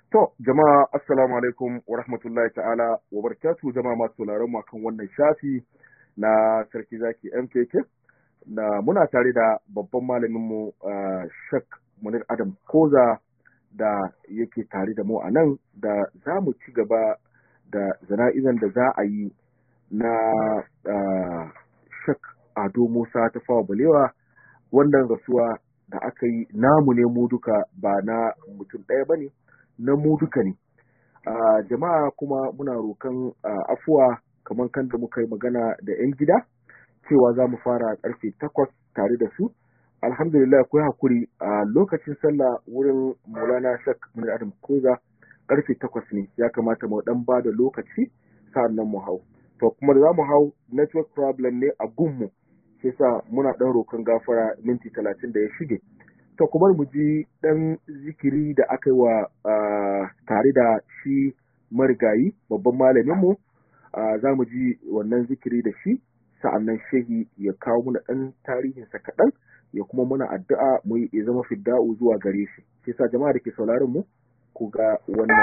To, jama'a assalamu alaikum wa rahmatullahi ta'ala wa barakatu jama'a masu sauraron mu kan wannan shafi na sarki zaki MKK na muna tare da babban malamin mu uh, Shek Munir Adam Koza da yake tare da mu a nan da za mu ci gaba da zana'izan da za a yi na uh, Shek Ado Musa ta fawa balewa wannan rasuwa da aka yi namu ne mu duka ba na mutum ɗaya ba ne. na mu duka ne. Uh, jama'a kuma muna rokan uh, afuwa kamar kan da muka yi magana da 'yan gida cewa za mu fara karfe takwas tare da su. Alhamdulillah akwai hakuri a uh, lokacin sallah wurin Maulana Shak Munir Adam Koza karfe takwas ne ya kamata mu dan ba da lokaci sa'an nan mu hau. To kuma da za mu hau network problem ne a gunmu shi sa muna dan rokan gafara minti talatin da ya shige. to kuma mu ji ɗan zikiri da aka yi wa tare da shi marigayi babban malaminmu za mu ji wannan zikiri da shi sa'annan shehi ya kawo muna ɗan tarihinsa kaɗan ya kuma muna addu'a mu yi ya zama fidda'u zuwa gare shi shi sa jama'a da ke sauraron mu ku ga wannan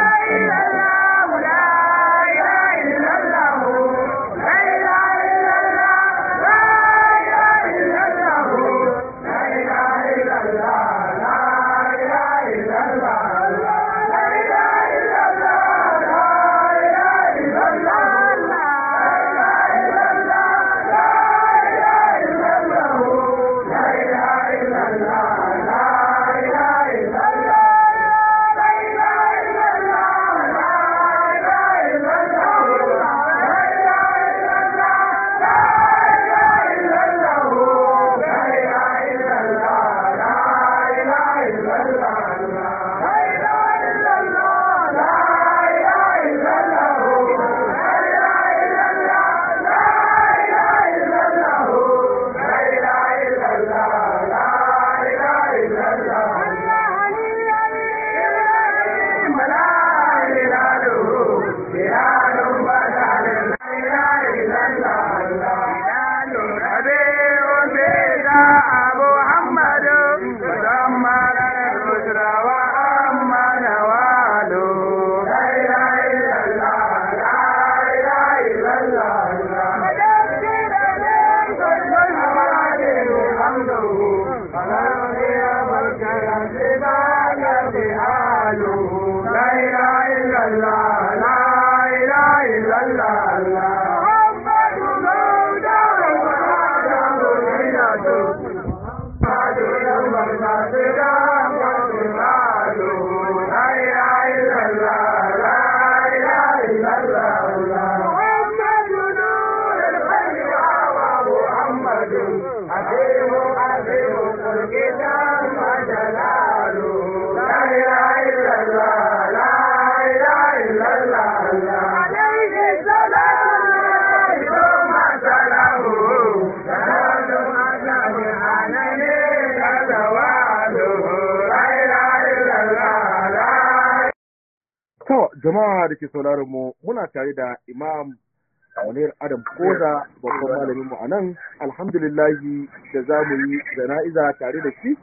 To, jama'a da ke sauraron mu muna tare da Imam Munir Adam Koza babban malamin mu a nan, alhamdulillahi da za mu yi jana'iza tare da shi.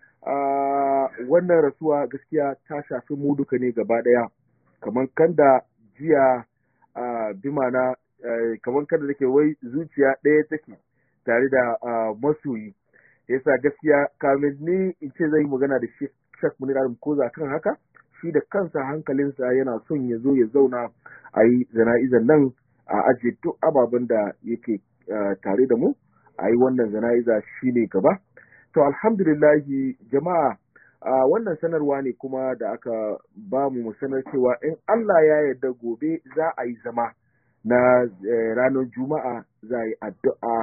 wannan rasuwa gaskiya ta shafi mu duka ne gaba ɗaya, kamar kan da jiya bimana kamar kan da take wai zuciya ɗaya take tare da masoyi. Yasa gaskiya kamin ni in ce zai yi magana da shi Shek Munir Adam Koza kan haka. shi da kansa hankalinsa yana son ya zo ya zauna a yi zana'izan nan a ajiye duk ababen da yake tare da mu a yi wannan zana'iza shi ne gaba to alhamdulillahi jama'a wannan sanarwa ne kuma da aka ba mu sanar cewa in Allah ya yarda gobe za a yi zama na ranar juma'a za a yi addu'a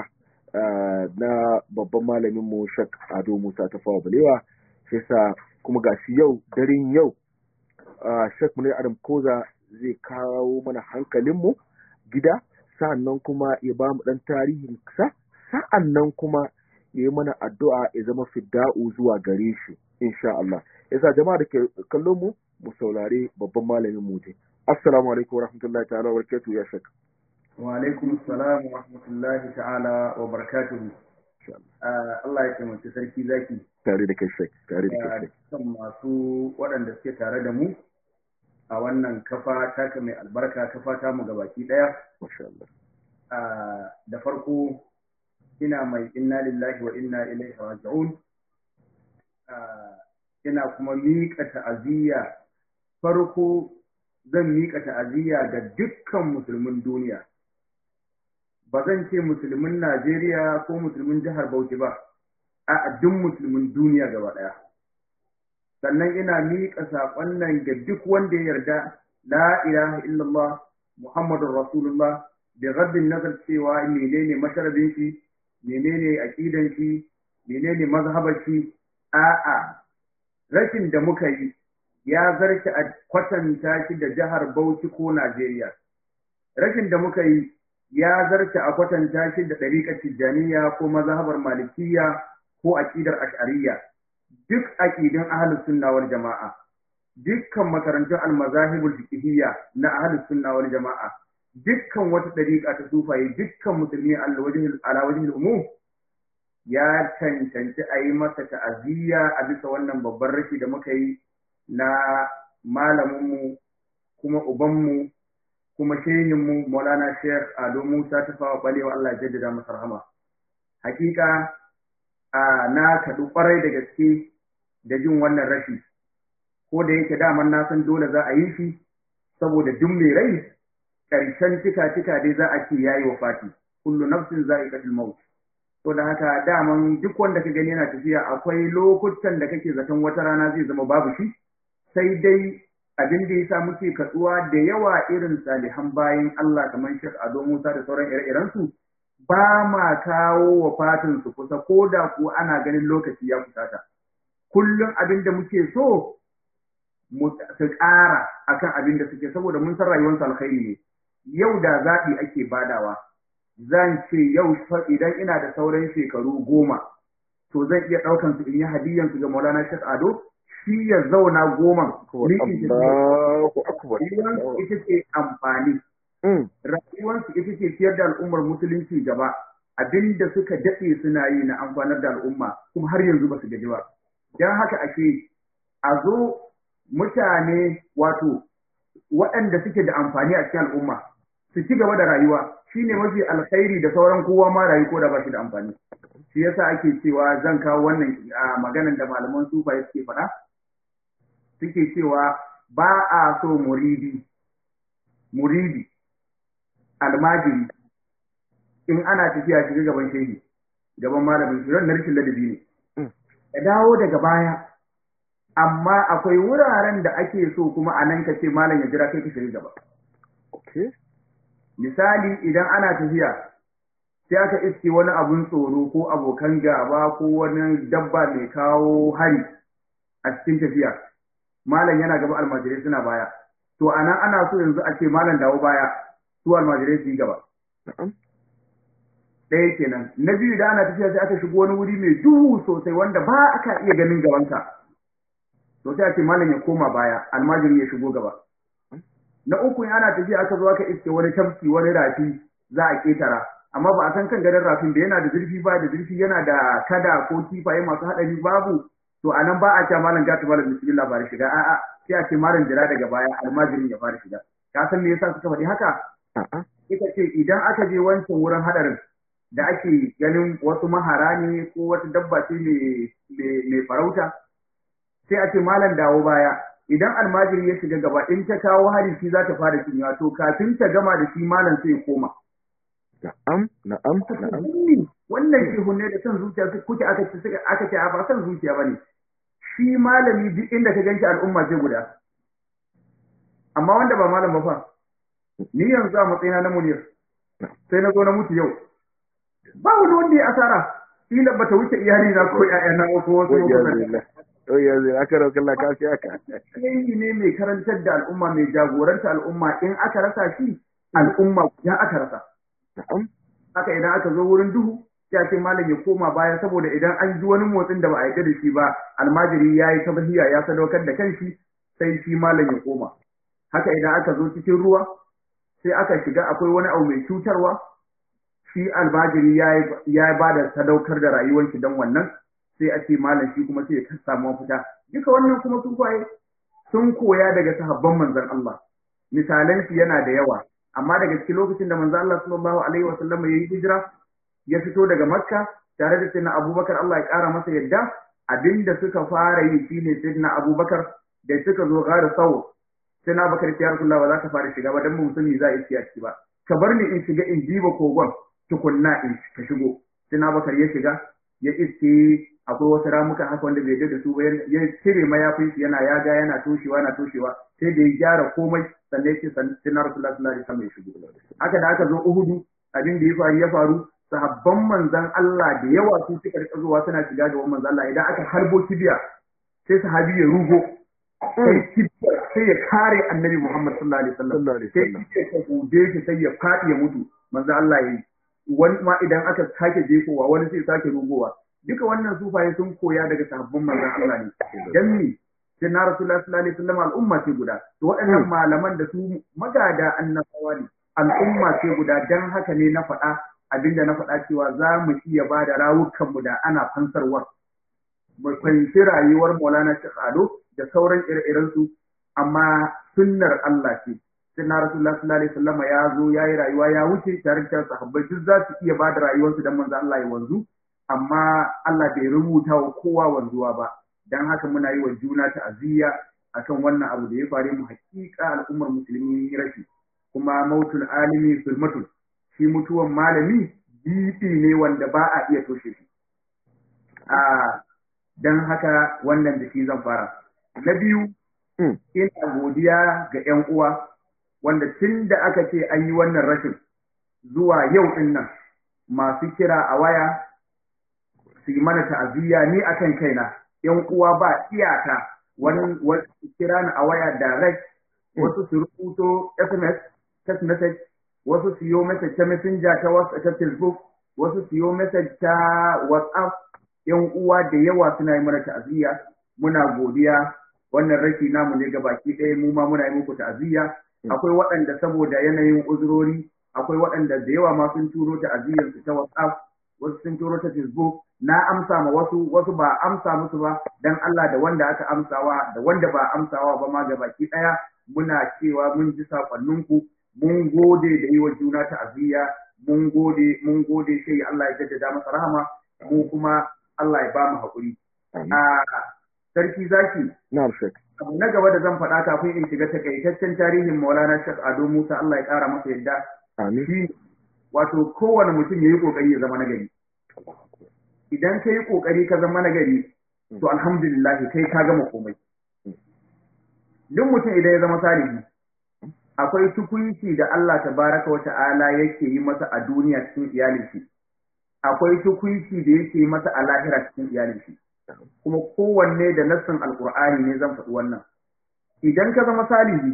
na babban malaminmu shak ado musa ta fawa balewa shi sa kuma gashi yau daren yau Uh, Sheikh Munir Adam Koza zai kawo mana hankalinmu gida sa'annan kuma ya ba mu ɗan tarihin sa sa'annan kuma ya yi mana addu'a ya zama fidda'u zuwa gare shi insha Allah yasa jama'a da ke kallon mu mu saurare babban malamin mu je assalamu alaikum wa rahmatullahi ta'ala wa barakatuhu ya shek wa alaikum assalam wa rahmatullahi ta'ala wa barakatuhu Allah ya taimaki sarki zaki tare da kai shek tare da kai shek kan masu waɗanda suke tare da mu a wannan kafa taka mai albarka kafa ta mu gabaki daya da farko ina mai inna lillahi wa inna ilaihi raji'un ina kuma miƙa ta'aziyya farko zan miƙa ta'aziyya ga dukkan musulmin duniya ba zan ce musulmin Najeriya ko musulmin jihar Bauchi ba a duk musulmin duniya gaba ɗaya sannan ina miƙa saƙon nan ga duk wanda ya yarda la ilaha illallah muhammadur rasulullah da rabbin nazar cewa menene masharabin shi menene aqidan shi menene mazhabar shi a'a rashin da muka yi ya zarce a kwatanta shi da jihar Bauchi ko Najeriya rashin da muka yi ya zarce a kwatanta shi da ɗariƙar Tijjaniya ko mazhabar Malikiyya ko aƙidar Ash'ariyya duk aƙidun ahlus sunna wal jama'a dukkan makarantun al-mazahibul fiqhiyya na ahlus sunna wal jama'a dukkan wata ɗariƙa ta sufaye dukkan musulmi ala wajhil umum ya cancanci a yi masa ta'aziyya a bisa wannan babban rashi da muka yi na malaminmu kuma ubanmu kuma shehinmu maulana sheikh ado musa ta fawa balewa allah ya jaddada masa rahama hakika a na kaɗu ƙwarai da gaske da jin wannan rashi ko da yake daman na san dole za a yi shi saboda duk mai rai ƙarshen cika cika dai za a ce yayi wa fati kullu nafsin za'iqatul maut to da haka daman duk wanda ka gani yana tafiya akwai lokutan da kake zaton wata rana zai zama babu shi sai dai abin da yasa muke katsuwa da yawa irin salihan bayan Allah kamar Sheikh Ado Musa da sauran ire-iren su ba ma kawo wa fatin su kusa ko da ku ana ganin lokaci ya kusata kullum abin da muke so mu su ƙara akan abin da suke saboda mun san rayuwarsu alkhairi ne yau da zaɓi ake badawa zan ce yau idan ina da sauran shekaru goma to zan iya ɗaukan su in yi hadiyan su ga Maulana Sheikh Ado shi ya zauna goma rayuwarsu ita ce amfani rayuwarsu ita ce ciyar da al'ummar musulunci gaba abinda suka daɗe suna yi na amfanar da al'umma kuma har yanzu ba su gaji ba don haka ake a zo mutane wato waɗanda suke da amfani a cikin al'umma su ci gaba da rayuwa shine mafi alkhairi da sauran kowa ma rayu ko da ba shi da amfani shi yasa ake cewa zan kawo wannan maganan da malaman sufaye suke faɗa suke cewa ba a so muridi muridi almajiri in ana tafiya shiga gaban shehi gaban malamin shi na rikin ladabi ne ya dawo daga baya amma akwai wuraren da ake so kuma a nan ka ce malam ya jira kai ka shiga gaba misali idan ana tafiya sai aka iske wani abun tsoro ko abokan gaba ko wani dabba mai kawo hari a cikin tafiya malam yana gaba almajirai suna baya to anan ana so yanzu a ce malam dawo baya su almajirai su yi gaba ɗaya kenan na biyu da ana tafiya sai aka shigo wani wuri mai duhu sosai wanda ba aka iya ganin gabanka to sai a ce malam ya koma baya almajiri ya shigo gaba na uku in ana tafiya aka zo aka iske wani tafki wani rafi za a ketara amma ba a san kan garin rafin da yana da zurfi ba da zurfi yana da kada ko kifaye masu haɗari babu to a nan ba a cewa malam gata malam bismillah fara shiga a'a sai a ce malam jira daga baya almajirin ya fara shiga ka san me yasa suka faɗi haka ita ce idan aka je wancan wurin haɗarin da ake ganin wasu mahara ne ko wata dabba ce mai farauta sai a ce malam dawo baya idan almajiri ya shiga gaba in ta kawo hari shi za ta fara cinyewa to kafin ta gama da shi malam sai ya koma na'am na'am na'am wannan shehu ne da son zuciya kuke aka ce suka aka ce a ba son zuciya bane shi malami duk inda ka ganshi al'umma ce guda amma wanda ba malam ba fa ni yanzu a matsayina na munir sai na zo na mutu yau ba wani wanda ya asara kila bata wuce iyali na ko ƴaƴana ko wasu Oh ya zai aka rauka Allah ka aka. Yayi ne mai karantar da al'umma mai jagoranta al'umma in aka rasa shi al'umma ya aka rasa. Haka idan aka zo wurin duhu ya ce malam ya koma baya saboda idan an ji wani motsin da ba a yi da shi ba almajiri ya yi tabahiya ya sadaukar da kanshi sai shi malam ya koma. Haka idan aka zo cikin ruwa sai aka shiga akwai wani abu mai cutarwa shi almajiri ya ba da sadaukar da rayuwar shi don wannan sai a ce malam shi kuma sai ya samu mafita duka wannan kuma sun kwaye sun koya daga sahabban manzon Allah misalan shi yana da yawa amma daga cikin lokacin da manzon Allah sallallahu alaihi wasallam ya yi hijira ya fito daga Makka tare da sayyidina Abubakar Allah ya kara masa yadda abinda suka fara yi shine sayyidina Abubakar da suka zo gara sau sai na bakar ya Rasulullah ba za ka fara shiga ba dan mu sani za a yi ciki ba ka bar ni in shiga in diba kogon tukunna in ka shigo sai na bakar ya shiga ya iske akwai wasu ramuka haka wanda bai da su ba ya cire mayafin shi yana yaga yana toshewa yana toshewa sai da ya gyara komai sannan ya ce sai na Rasulullah sallallahu alaihi wasallam ya shigo haka da aka zo Uhudu abin da ya faru ya faru sahabban manzan Allah da yawa su suka rika zuwa suna shiga ga manzan Allah idan aka harbo kibiya sai sahabi ya rugo sai ya kare annabi Muhammad sallallahu alaihi wasallam sai ya ka gode shi sai ya fadi ya mutu manzan Allah yayi wani ma idan aka sake jefowa wani sai sake rugowa duka wannan sufaye sun koya daga sahabban manzan Allah ne dan ni sai na Rasulullahi sallallahu alaihi wasallam al'umma ce guda to waɗannan malaman da su magada annabawa ne al'umma ce guda dan haka ne na faɗa abinda na faɗa cewa za mu iya ba da rawukanmu da ana fansarwar. Mu fahimci rayuwar Maulana Sheikh Ado da sauran ire-irensu, amma sunnar Allah ce. Sunna Rasulullah sallallahu alaihi wasallam ya zo ya yi rayuwa ya wuce tare da sahabbai duk za su iya ba da rayuwarsu dan manzo Allah ya wanzu, amma Allah bai rubuta wa kowa wanzuwa ba. Dan haka muna yi wa juna ta'aziyya akan wannan abu da ya faru mu hakika al'ummar musulmi rashi. Kuma mautul alimi sulmatul shi mutuwan malami bifi ne wanda ba a iya toshe shi. Don haka wannan da shi zan fara. Na biyu, ina godiya ga ‘yan uwa wanda tun da aka ce an yi wannan rashin zuwa yau ɗin nan masu kira a waya su yi mana ta'aziyya ni akan kaina ‘yan uwa ba iyaka wani wasu kira ni a waya direct wasu su rubuto SMS, text message wasu siyo message ta messenger ta WhatsApp ta Facebook, wasu siyo message ta WhatsApp, ‘yan uwa da yawa suna yi mana ta'aziyya, muna godiya, wannan rashi namu ne ga baki ɗaya mu ma muna yi muku ta'aziyya. Akwai waɗanda saboda yanayin uzurori, akwai waɗanda da yawa ma sun turo ta'aziyyar su ta WhatsApp, wasu sun turo ta Facebook, na amsa ma wasu, wasu ba amsa musu ba, dan Allah da wanda aka amsawa, da wanda ba amsawa ba ma ga baki ɗaya, muna cewa mun ji saƙonninku, mun gode da yi wa juna ta'aziyya mun gode mun gode sai Allah ya jaddada masa rahama mu kuma Allah ya ba mu haƙuri a sarki zaki na'am shek abu na gaba da zan faɗa kafin in shiga takaitaccen tarihin Maulana Sheikh Ado Musa Allah ya ƙara masa yadda amin shi wato kowane mutum ya yi ƙoƙari ya zama nagari idan ka yi ƙoƙari ka zama nagari to alhamdulillah kai ka gama komai duk mutum idan ya zama salihi akwai tukunci da Allah tabaraka wa ta'ala yake yi masa a duniya cikin iyalin shi akwai tukunci da yake yi masa a lahira cikin iyalin shi kuma kowanne da nassin alqur'ani ne zan faɗi wannan idan ka zama salihi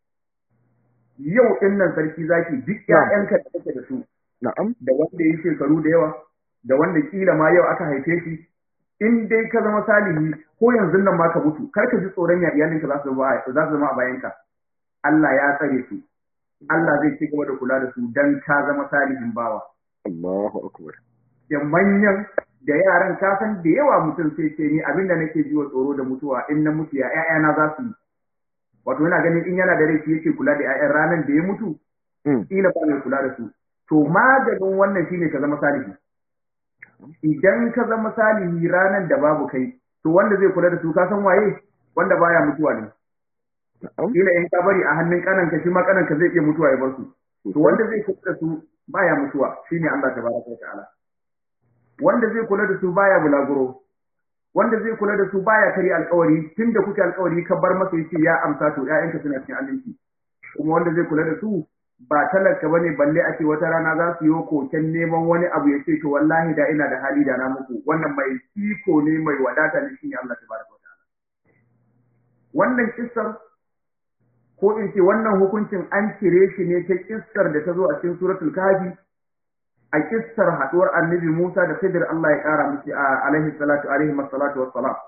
yau din nan sarki zaki duk ƴaƴanka da kake da su na'am da wanda yi shekaru da yawa da wanda kila ma yau aka haife shi in dai ka zama salihi ko yanzu nan ma ka mutu kar ka ji tsoron ya iyalinka za su zama a bayanka Allah ya tsare su, Allah zai ci gaba da kula da su don ka zama salihin bawa. Allahu akbar. Da manyan da yaran ka san da yawa mutum sai ce ni abinda nake ji wa tsoro da mutuwa in na mutu ya ƴaƴana za su yi. Wato yana ganin in yana da rai shi yake kula da ƴaƴan ranar da ya mutu, kila ba mai kula da su. To maganin wannan shine ka zama salihi. Idan ka zama salihi ranar da babu kai, to wanda zai kula da su ka san waye wanda baya mutuwa ne. Kila in ka bari a hannun kananka shi ma kananka zai iya mutuwa ya bar su. To wanda zai kula da su baya mutuwa shine Allah tabaraka wa ta'ala. Wanda zai kula da su baya bulaguro. Wanda zai kula da su baya kari alkawari tunda kuke alkawari ka bar masa yace ya amsa to ƴaƴanka suna cikin aminci. Kuma wanda zai kula da su ba talaka bane balle ake wata rana za su yi koken neman wani abu ya ce to wallahi da ina da hali da na muku wannan mai iko ne mai wadata ne shine Allah tabaraka wa ta'ala. Wannan kissar ko in ce wannan hukuncin an cire shi ne ta kissar da ta zo a cikin suratul kafi a kissar haduwar annabi Musa da Khidir Allah ya kara musu alaihi salatu alaihi masallatu wassalam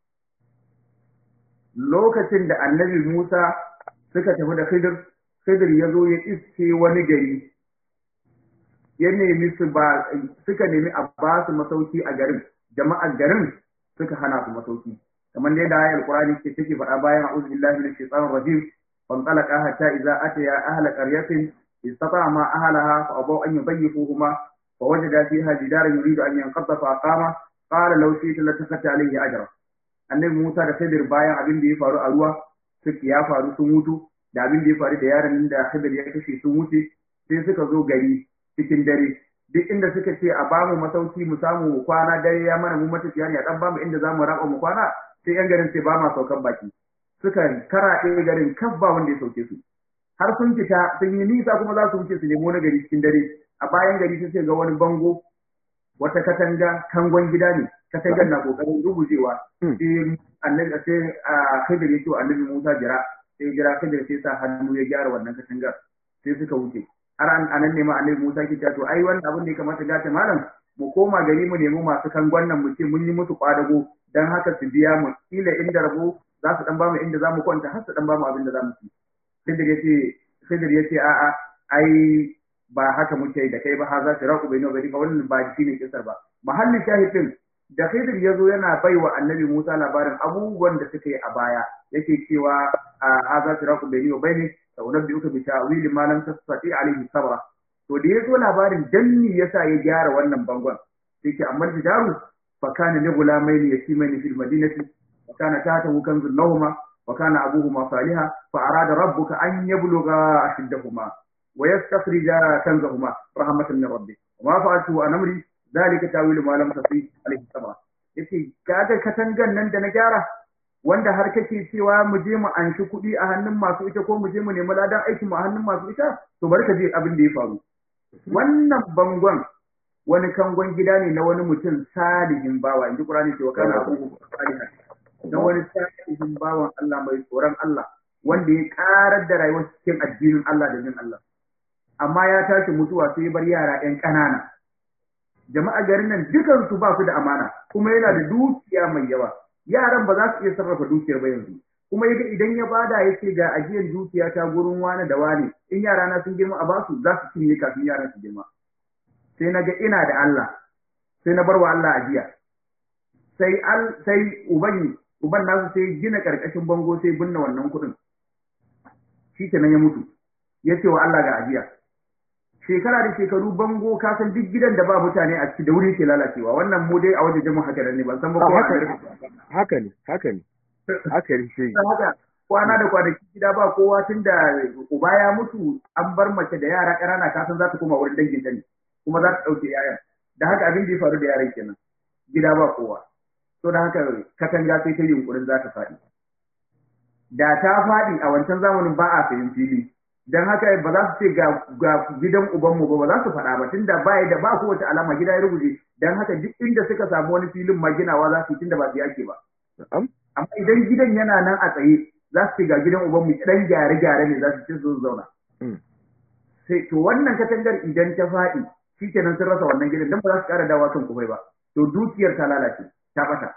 lokacin da annabi Musa suka tafi da Khidir Khidir ya zo ya iske wani gari ya nemi su ba suka nemi a ba su masauki a garin jama'ar garin suka hana su masauki kamar dai da ayar Qur'ani ke take faɗa bayan a'udhu billahi minash shaitanir rajim fanṭalaqa hatta idza ataya ahla qaryatin istata'a ma ahlaha fa abaw an yudayyifuhuma fa wajada fiha jidaran yuridu an yanqadha fa aqama qala law shi'ta latakhata alayhi ajra annabi Musa da Khidir bayan abin da ya faru a ruwa suke ya faru sun mutu da abin da ya faru da yaron da Khidir ya kashe sun wuce sai suka zo gari cikin dare duk inda suka ce a bamu masauki mu samu kwana dare ya mana mu matafiya ne a dan bamu inda zamu raba mu kwana sai yan garin sai ba ma saukan baki suka karaɗe garin kaf ba wanda ya sauke su har sun fita sun yi nisa kuma za su wuce su nemo na gari cikin dare a bayan gari sai ga wani bango wata katanga kangon gida ne katangar na kokarin rubujewa sai annabi sai a Khidir ya ce annabi Musa jira sai jira Khidir sai sa hannu ya gyara wannan katangar sai suka wuce har an anan ne ma annabi Musa ke to ai wannan abin da ya kamata ga ta malam mu koma gari mu nemi masu kangon nan mu ce mun yi musu kwadago dan haka su biya mu kila inda rabo za su dan ba mu inda za mu kwanta har su dan ba mu abin da za mu ci Khidir ya ce Khidir ya ce a'a ai ba haka muke da kai ba ha za su raku bai nawa wannan ba shi ne kisar ba mahallin shahidin da Khidir ya zo yana bai wa annabi Musa labarin abubuwan da suka yi a baya yake cewa a haza siraku bai nawa bai ne da wannan bi uka bi ta'wili ma lam tastati alaihi sabra to da ya zo labarin danni yasa ya gyara wannan bangon sai ke amma jidaru fa kana ni gulamaini yatimaini fil madinati wa kana tahtahu kanzun lahumma wa kana abuhuma salihah fa arada rabbuka an yablugha ashiddahuma ويستخرج كنزهما رحمة من ربه وما فعلته عن أمري ذلك تاويل ما لم تستطيع عليه الصبر yace kaga katangan nan da na gyara wanda har kake cewa mu je mu anshi kuɗi a hannun masu ita ko mu je mu nemi ladan aiki mu a hannun masu ita to bari ka je abin da ya faru wannan bangon wani kangon gida ne na wani mutum salihin bawa inji Qur'ani cewa kana abubu salihan na wani salihin bawan Allah mai tsoron Allah wanda ya karar da rayuwar cikin addinin Allah da jin Allah amma ya tashi mutuwa sai ya bar yara ƴan ƙanana jama'a garin nan dukan su ba su da amana kuma yana da dukiya mai yawa yaran ba za su iya sarrafa dukiyar ba yanzu kuma yaga idan ya bada yake ga ajiyar dukiya ta gurin wani da wani in yara na sun girma a basu za su cinye kafin yaran su girma sai na ga ina da Allah sai na bar wa Allah ajiya sai al sai uban uban nasu sai gina karkashin bango sai binne wannan kuɗin shi kenan ya mutu ya ce wa Allah ga ajiya shekara da shekaru bango ka san duk gidan da ba mutane a ciki da wuri ke lalacewa wannan mu dai a wajen jama'a haka ne ban san ba ko haka ne haka ne haka ne shi haka kwana da kwanaki gida ba kowa tun da uba ya mutu an bar mace da yara ƙanana ka san za ta koma wurin dangin ta ne kuma za ta ɗauke yayan da haka abin da ya faru da yaran kenan gida ba kowa to da haka katanga sai ta yunkurin za ta faɗi da ta faɗi a wancan zamanin ba a sayin fili dan haka ba za su ce ga gidan ubanmu ba ba za su faɗa ba tunda ba da ba kowace alama gida ya rubuce dan haka duk inda suka samu wani filin ma ginawa za su yi tunda ba su yake ba amma idan gidan yana nan a tsaye za su ce ga gidan ubanmu dan gyare gyare ne za su ce su zauna sai to wannan katangar idan ta faɗi shikenan sun rasa wannan gidan dan ba za su ƙara dawa kan kufai ba to dukiyar ta lalace ta bata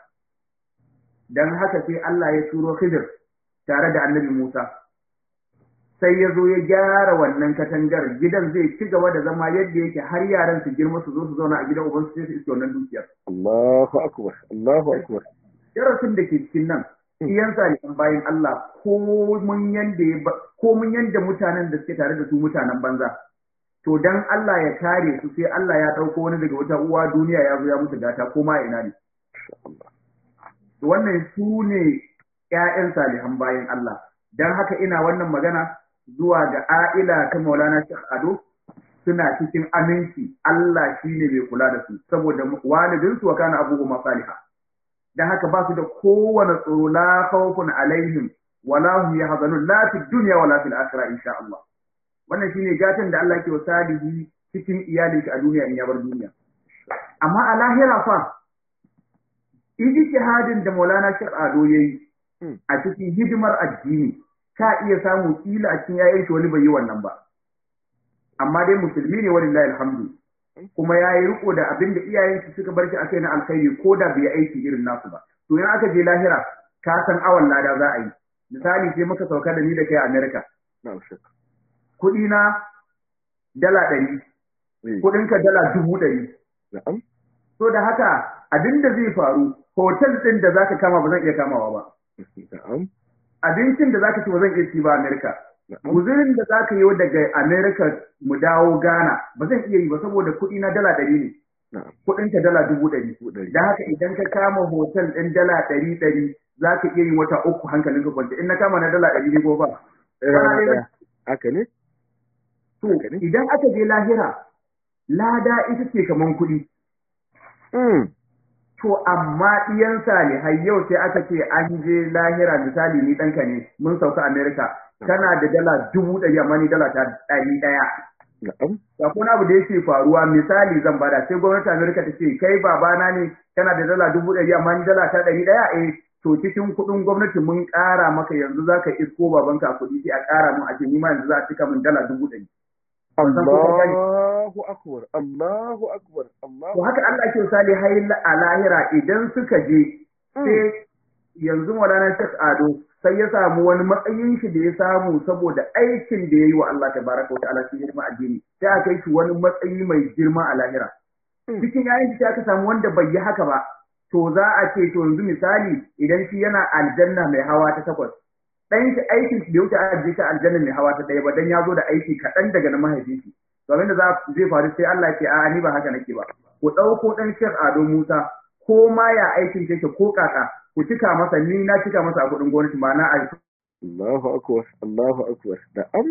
dan haka sai Allah ya turo Khidir tare da Annabi Musa sai ya zo ya gyara wannan katangar gidan zai ci gaba da zama yadda yake har yaran su girma su zo su zauna a gidan uban su sai su iske wannan dukiyar Allahu akbar Allahu akbar darasin da ke cikin nan iyan salihan bayan Allah ko mun yanda ko mun yanda mutanen da suke tare da su mutanen banza to dan Allah ya kare su sai Allah ya dauko wani daga wata uwa duniya ya zo ya musu gata ko ma ina ne wannan su ne ƴaƴan salihan bayan Allah dan haka ina wannan magana zuwa ga a'ila ta Maulana Sheikh Ado suna cikin aminci Allah shine mai kula da su saboda walidinsu wa kana abubuwa salihah dan haka ba su da kowane tsoro la khawfun alaihim wala hum yahzanun la fi dunya wala fil akhirah insha Allah wannan shine gatan da Allah ke wa salihi cikin iyali a duniya in ya bar duniya amma a lahira fa ijtihadin da Maulana Sheikh Ado yayi a cikin hidimar addini ka iya samu kila a cikin yayin shi wani bai yi wannan ba amma dai musulmi ne walillahi alhamdu kuma ya yi riko da abin da iyayensu suka bar shi a kai na alkhairi ko da bai aiki irin nasu ba to in aka je lahira ka san awan lada za a yi misali sai muka sauka da ni da kai a America kuɗi na dala ɗari kuɗin ka dala dubu ɗari to da haka abin da zai faru hotel ɗin da zaka kama ba zan iya kamawa ba na'am abincin da zaka ci ba zan iya ci ba Amerika guzurin da zaka yi daga Amerika mu dawo Ghana ba zan iya yi ba saboda kuɗi na dala ɗari ne na'am kuɗin ka dala dubu ɗari Dubu ɗari. da haka idan ka kama hotel ɗin dala ɗari ɗari za ka iya yin wata uku hankalin ka kwanta in na kama na dala ɗari ne ko ba rana ɗaya haka ne to Haka ne. idan aka je lahira lada ita ce kaman kuɗi Mm. to amma ɗiyan salihai yau sai aka ce an je lahira misali ni ɗanka ne mun sauka Amerika kana da dala dubu ɗari amma ni dala ta ɗari ɗaya na'am Sakon abu da yake faruwa misali zan bada sai gwamnati Amerika ta ce kai babana ne kana da dala dubu ɗari amma ni dala ta ɗari ɗaya eh to cikin kuɗin gwamnati mun ƙara maka yanzu za ka isko babanka a kuɗi sai a ƙara mun a ce ni ma yanzu za a cika min dala dubu ɗari. Ban san ko kun gane. Allahu akbar Allahu akbar Allahu To haka Allah ke sali hai a lahira idan suka je sai yanzu Maulana Sheikh Ado sai ya samu wani matsayin shi da ya samu saboda aikin da ya yi wa Allah tabaraka wa ta'ala cikin hidima addini sai aka kai shi wani matsayi mai girma a lahira. cikin yayin shi aka samu wanda bai yi haka ba to za a ce to yanzu misali idan shi yana aljanna mai hawa ta takwas dan shi aikin shi bai wuce a je shi aljanna mai hawa ta ɗaya ba dan ya zo da aiki kaɗan daga na mahaifin shi to abinda za zai faru sai Allah ya ce a'a ni ba haka nake ba ku ɗauko ɗan Sheikh Ado Musa ko ma ya aikin shi yake ko kaka ku cika masa ni na cika masa a kuɗin gwamnati ma na aiki Allahu akbar Allahu akbar na'am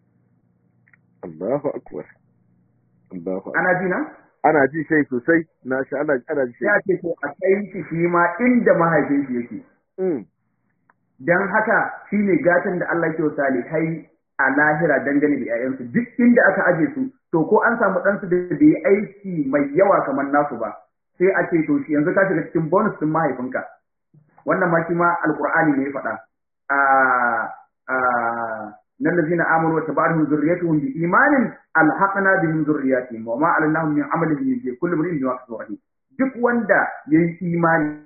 Allahu akbar Allahu akbar ana ji na ana ji sai sosai na sha ana ana ji sai a sai ce to a kai shi shi ma inda mahaifin shi yake mm dan haka shine gatan da Allah ke salihai a lahira dangane da 'ya'yansu duk inda aka aje su to ko an samu ɗansu da bai yi aiki mai yawa kamar nasu ba sai a ce to shi yanzu ka shiga cikin bonus din mahaifinka wannan ma shi ma alqur'ani ne ya faɗa a a nan lazina amanu wa tabarahum zurriyatuhum bi imanin alhaqna bihim zurriyatihim wa ma alanahum min amalihim min shay kullu imrin bima kasaba rahim duk wanda yayi imani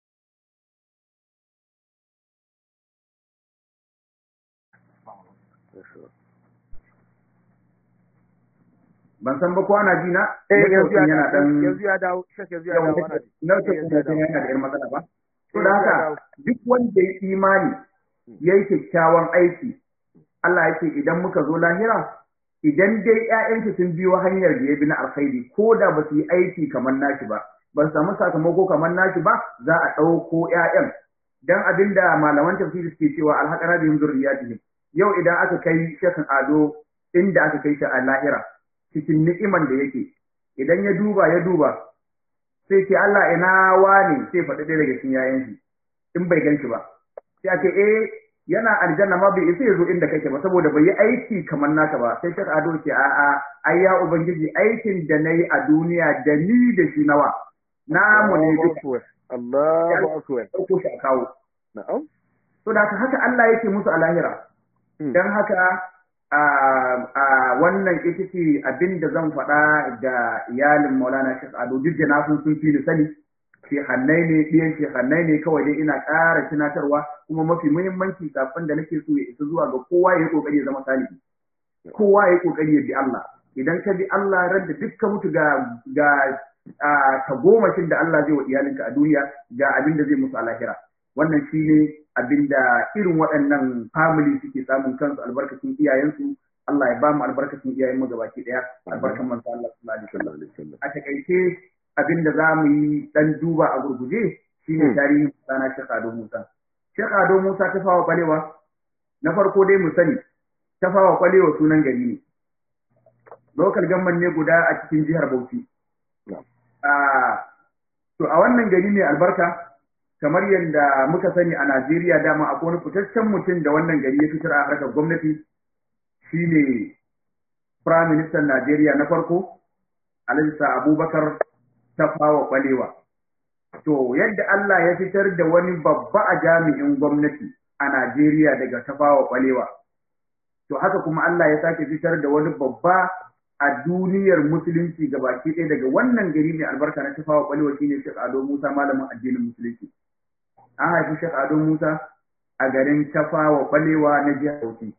ban san ba ko ana ji na eh yanzu ya yana dan yanzu ya dawo shek yanzu ya dawo ana ji nautin yanzu ya kuma dawo. yana da yar matsala ba to Eh, da ya haka dawo. duk wanda ya imani ya yi kyakkyawan aiki Allah ya ce idan muka zo lahira idan dai ƴaƴanki sun biyo hanyar da ya bi na alkhairi ko da ba su yi aiki kamar nashi ba ba su samu sakamako kamar nashi ba za a ɗauko ƴaƴan dan abinda malaman tafsiri suke cewa alhaqara bihim zurriyatihim yau idan aka kai shekin ado inda aka kai shi a lahira cikin ni'iman da yake idan ya duba ya duba sai ce Allah ina wani sai faɗi ɗaya daga cikin yayan shi in bai gan shi ba sai ake eh yana aljanna ma bai isa ya zo inda kake ba saboda bai yi aiki kamar naka ba sai shek ado ce a a ai ya ubangiji aikin da nayi a duniya da ni da shi nawa namu ne Allahu duka akbar Allahu akbar ɗauko shi a kawo na'am to da haka Allah yake musu a lahira Mm. don haka a a wannan ita ce abin da zan faɗa da iyalin maulana shek ado duk da na san sun fi ni sani shehannai ne ɗiyan shehannai ne kawai dai ina ƙara tunatarwa kuma mafi muhimmanci kafin da nake so ya isa zuwa ga kowa ya yi ƙoƙari ya zama salihi kowa ya yi ƙoƙari ya bi Allah idan ka bi Allah ran da duk ka mutu ga ga a tagomashin da Allah zai wa iyalinka a duniya ga abin da zai musu a lahira wannan shine abin da irin waɗannan family suke samun kansu albarkacin iyayensu Allah ya ba mu albarkacin iyayen mu gabaki daya albarkan manzo Allah sallallahu alaihi wasallam sallallahu alaihi wasallam a takaice abin da za mu yi dan duba a gurguje shine Hmm. tarihin sana Sheikh Ado Musa Sheikh Ado Musa ta fawa kwalewa na farko dai mu sani ta fawa kwalewa sunan gari ne local government ne guda a cikin jihar Bauchi Na'am. Ah, to a wannan gari mai albarka kamar yadda muka sani a Najeriya dama akwai wani fitaccen mutum da wannan gari ya fitar a harkar gwamnati shine Prime Minister Najeriya na farko Alhaji Sa Abubakar Tafawa Balewa to yadda Allah ya fitar da wani babba a jami'in gwamnati a Najeriya daga Tafawa Balewa to haka kuma Allah ya sake fitar da wani babba a duniyar musulunci gabaki ɗaya daga wannan gari mai albarka na Tafawa Balewa shine Sheikh Ado Musa malamin addinin musulunci an haifi Sheikh Ado Musa a garin Tafawa Balewa na jihar Bauchi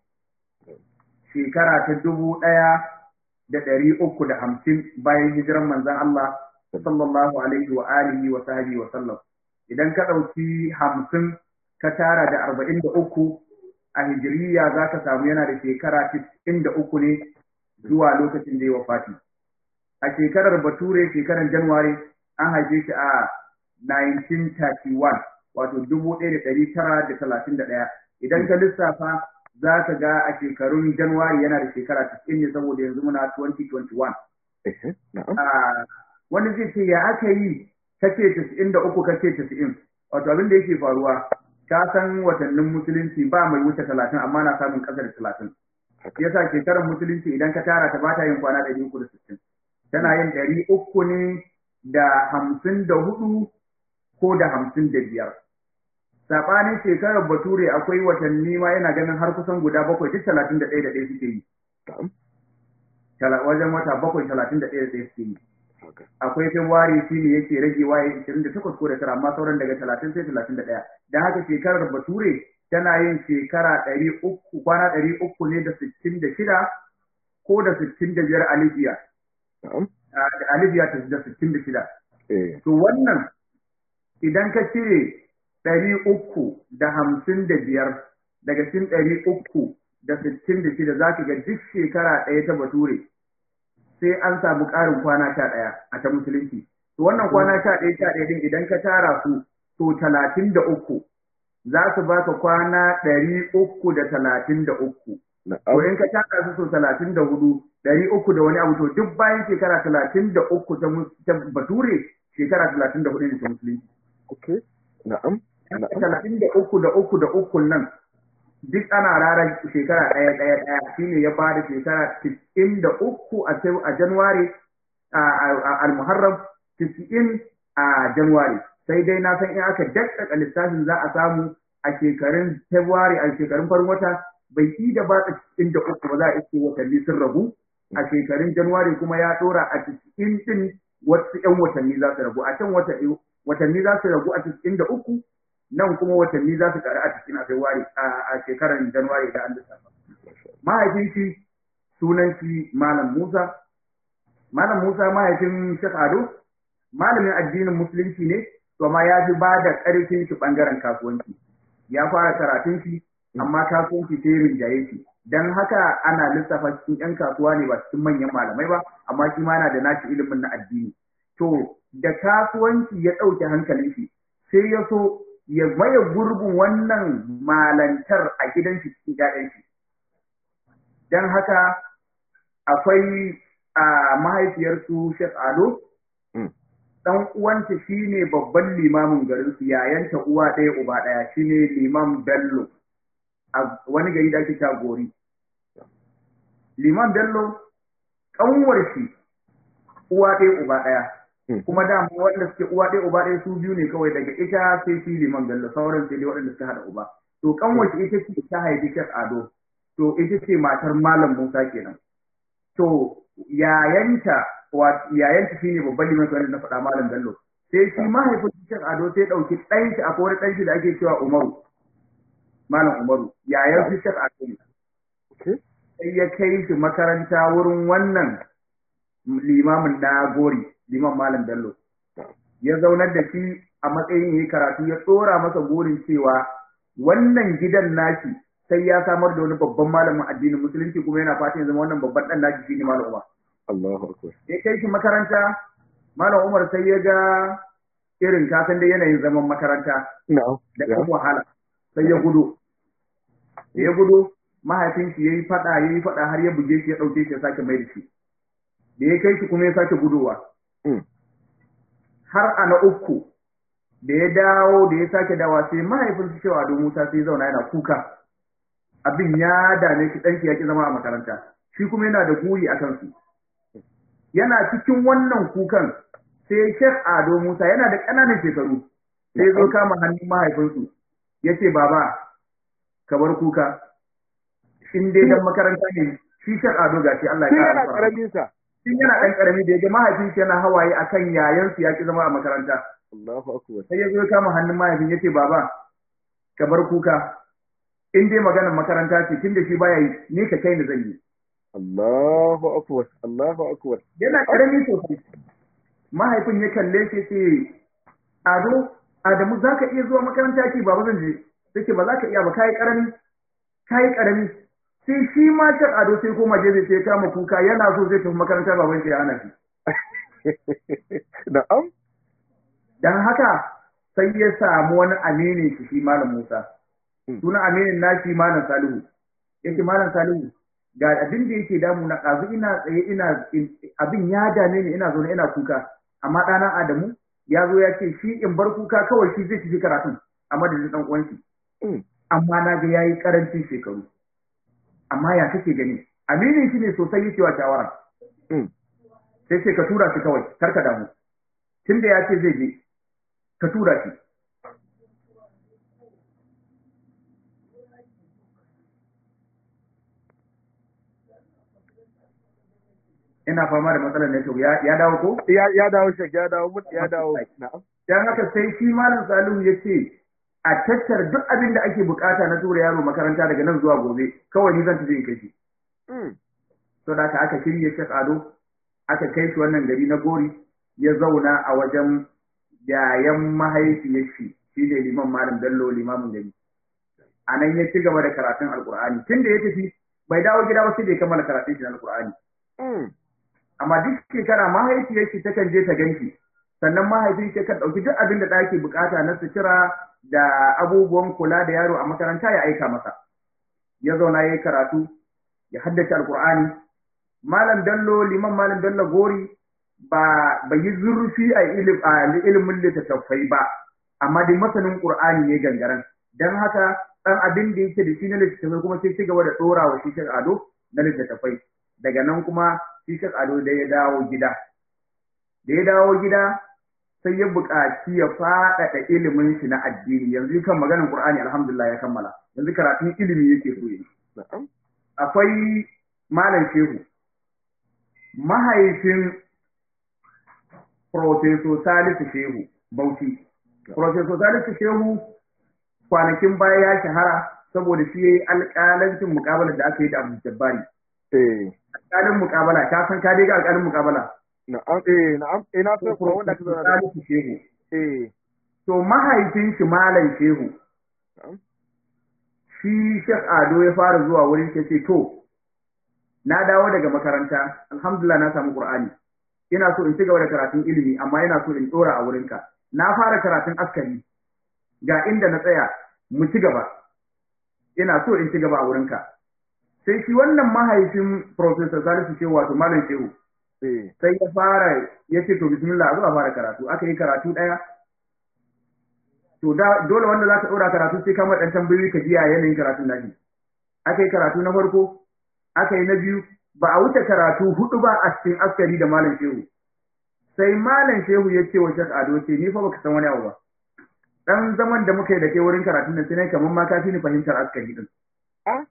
shekara ta dubu ɗaya da ɗari uku da hamsin bayan hijiran manzon Allah sallallahu alaihi wa alihi wa sahbihi wa sallam idan ka ɗauki hamsin ka tara da arba'in da uku a hijiriya za ka samu yana da shekara tis'in da uku ne zuwa lokacin da ya wafati a shekarar bature shekarar januwari an haife shi a 1931 wato dubu ɗaya da ɗari tara da talatin da ɗaya idan ka lissafa za ka ga a shekarun januwari yana da shekara tis'in ne saboda yanzu muna 2021 wani zai ce ya aka yi kace tis'in da uku kace tis'in wato abin da yake faruwa ka san watannin musulunci ba mai wuce talatin amma na samun ƙasa da talatin yasa shekarar musulunci idan ka tara ta bata yin kwana ɗari uku da sittin tana yin ɗari uku ne da hamsin da hudu ko da hamsin da biyar saɓanin shekarar bature akwai watanni ma yana ganin har kusan guda bakwai duk talatin da ɗaya da ɗaya suke yi wajen wata bakwai talatin da ɗaya da ɗaya suke yi akwai february shi ne yake ragewa ya ishirin da takwas ko da tara amma sauran daga talatin sai talatin da ɗaya don haka shekarar bature tana yin shekara ɗari uku kwana ɗari uku ne da sittin da shida ko da sittin da biyar a libya a libya da sittin da shida to wannan idan ka cire ɗari uku da hamsin da biyar daga cikin ɗari uku da sittin da shida za ka ga duk shekara ɗaya ta bature sai an samu ƙarin kwana sha ɗaya a ta musulunci. To wannan kwana sha ɗaya sha ɗaya din idan ka tara su to talatin da uku za su baka kwana ɗari uku da talatin da uku. To in ka tara su so talatin da hudu ɗari uku da wani abu to duk bayan shekara talatin da uku ta bature shekara talatin da hudu ne ta musulunci. Ok, na'am. Talatin da uku da uku da uku nan duk ana rara shekara ɗaya ɗaya ɗaya shine ya ba da shekara tis'in da uku a Januwari a al-Muharram tis'in a Januwari sai dai na san in aka dakkaka lissafin za a samu a shekarun February a shekarun farin wata bai yi da ba tis'in da uku ba za a iske watanni sun rabu a shekarun Januwari kuma ya ɗora a tis'in din wasu 'yan watanni za su rabu a can watanni za su rabu a tis'in da uku nan kuma watanni za su ƙaru a cikin a February a shekarar January da an lissafa. Mahaifin shi sunan shi Malam Musa. Malam Musa mahaifin Sheikh Ado malamin addinin musulunci ne to amma ya fi ba da ƙarfin shi ɓangaren kasuwanci. Ya fara karatun shi amma kasuwanci sai rinjaye shi. Dan haka ana lissafa cikin 'yan kasuwa ne ba cikin manyan malamai ba amma shi ma yana da nashi ilimin na addini. To da kasuwanci ya ɗauke hankalin shi sai ya so ya maye gurbin wannan malantar a gidan shi cikin ƴaƴan shi dan haka akwai a mahaifiyarsu Sheikh Ado dan uwanta shine babban limamin garin su yayanta uwa ɗaya uba ɗaya shine limam Bello a wani gari da ake Gori. Liman Bello kanwar shi uwa ɗaya uba ɗaya kuma da wanda suke uwa ɗaya uba ɗaya su biyu ne kawai daga ita sai shi liman bello sauran sai dai waɗanda suka haɗa uba to kanwace ita ce ta haifi shek ado to ita ce matar malam musa kenan to yayanta yayanta shine babban liman kawai na faɗa malam bello sai shi mahaifin shek ado sai ɗauki ɗan shi akwai wani ɗan shi da ake cewa umaru malam umaru yayan shi shek ado ne sai ya kai shi makaranta wurin wannan limamin na gori liman malam bello ya zaunar da shi a matsayin yi karatu ya tsora masa burin cewa wannan gidan nashi sai ya samar da wani babban malamin addinin musulunci kuma yana fatan ya zama wannan babban dan nashi shine malam umar Allahu akbar ya kai shi makaranta malam umar sai ya ga irin kasan da yanayin zaman makaranta da kuma wahala sai ya gudu ya gudu mahaifin shi yayi fada yayi fada har ya buge shi ya dauke shi ya sake mai da shi da ya kai shi kuma ya sake gudowa har a na uku da ya dawo da ya sake dawa sai mahaifin su cewa don Musa sai zauna yana kuka abin ya dame shi ɗanki ya ki zama a makaranta shi kuma yana da guri a kansu yana cikin wannan kukan sai Sheikh Ado Musa yana da ƙananan shekaru sai zo kama hannun mahaifinsu ya ce baba ka bar kuka in dai dan makaranta ne shi Sheikh Ado gashi Allah ya kara karamin sa Tun yana ɗan ƙarami da ya ga mahaifin shi yana hawaye akan yayansu ya ki zama a makaranta. Allahu akbar. Sai ya zo kama hannun mahaifin ya ce baba ka bar kuka in dai maganar makaranta ce tun da shi baya yi ni ka kai ni zan yi. Allahu akbar. Allahu akbar. Yana ƙarami sosai. Mahaifin ya kalle shi ce Ado Adamu za ka iya zuwa makaranta ke ba zan je take ba za ka iya ba kayi karami kayi karami sai shi ma can ado sai koma je sai kama kuka yana so zai tafi makaranta baban shi ya hana shi na'am dan haka sai ya samu wani aminin shi shi malam Musa suna aminin nashi malam Salihu yake malam Salihu ga abin da yake damu na ɗazu ina tsaye ina abin ya dame ni ina zaune ina kuka amma ɗana Adamu ya zo ya ce shi in bar kuka kawai shi zai tafi karatun a madadin ɗan uwan shi amma na ga yayi karancin shekaru amma ya kake gani aminin shi ne sosai yake wa shawara sai ce ka tura shi kawai kar ka damu tunda ya ce zai je ka tura shi ina fama da matsalar network ya ya dawo ko ya ya dawo shek ya dawo mut ya dawo na'am dan haka sai shi malam Salihu ya ce a tattara duk abin da ake bukata na tura yaro makaranta daga nan zuwa gobe kawai ni zan tafi in kai shi to da aka shirye Sheikh Ado aka kai shi wannan gari na Gori ya zauna a wajen yayan mahaifiyar shi shi ne liman malam Bello limamin gari a nan ya ci gaba da karatun alkur'ani tun da ya tafi bai dawo gida ba sai da ya kammala karatun shi na alkur'ani amma duk shekara mahaifiyar shi takan je ta ganshi sannan mahaifin shi kan ɗauki duk abin da ɗaki bukata na sutura da abubuwan kula da yaro a makaranta ya aika masa ya zauna ya yi karatu ya haddace alkur'ani malam bello liman malam bello gori ba bai yi zurfi a ilimin littattafai ba amma dai masanin qur'ani ne gangaren dan haka dan abin da yake da shi na littattafai kuma sai ci gaba da dora wa shi ado na littattafai daga nan kuma shi ado da ya dawo gida da ya dawo gida sai ya buƙaci ya faɗaɗa ilimin shi na addini yanzu kan maganin qur'ani alhamdulillah ya kammala yanzu karatun ilimi yake so yi akwai malam shehu mahaifin Profeso Salisu Shehu Bauchi. Profeso Salisu Shehu kwanakin baya ya shahara saboda shi yayi alƙalancin muƙabalar da aka yi da Abu Jabbari. Eh. Alƙalin muƙabala, ka san ka dai ga alƙalin muƙabala. Na'am, eh, na'am, eh na san ko wanda ka zauna da. Salisu Shehu. Eh. To mahaifin shi Malam Shehu. Shi Sheikh Ado ya fara zuwa wurin shi ce to na dawo daga makaranta, alhamdulillah na samu Qur'ani. ina so in ci gaba da karatun ilimi amma ina so in dora a wurinka na fara karatun askari ga inda na tsaya mu ci gaba ina so in ci gaba a wurinka sai shi wannan mahaifin professor Salisu Shehu wato Malam Shehu sai ya fara ya ce to bismillah a zo a fara karatu aka yi karatu daya to da dole wanda za ka dora karatu sai ka dan tambayoyi ka jiya yanayin karatun nashi aka yi karatu na farko aka yi na biyu ba a wuce karatu hudu ba a cikin askari da malam shehu sai malam shehu ya ce wa shek ado ce ni fa baka san wani abu ba dan zaman da muka yi da kai wurin karatun nan sai kamar ma ka fi ni fahimtar askari din a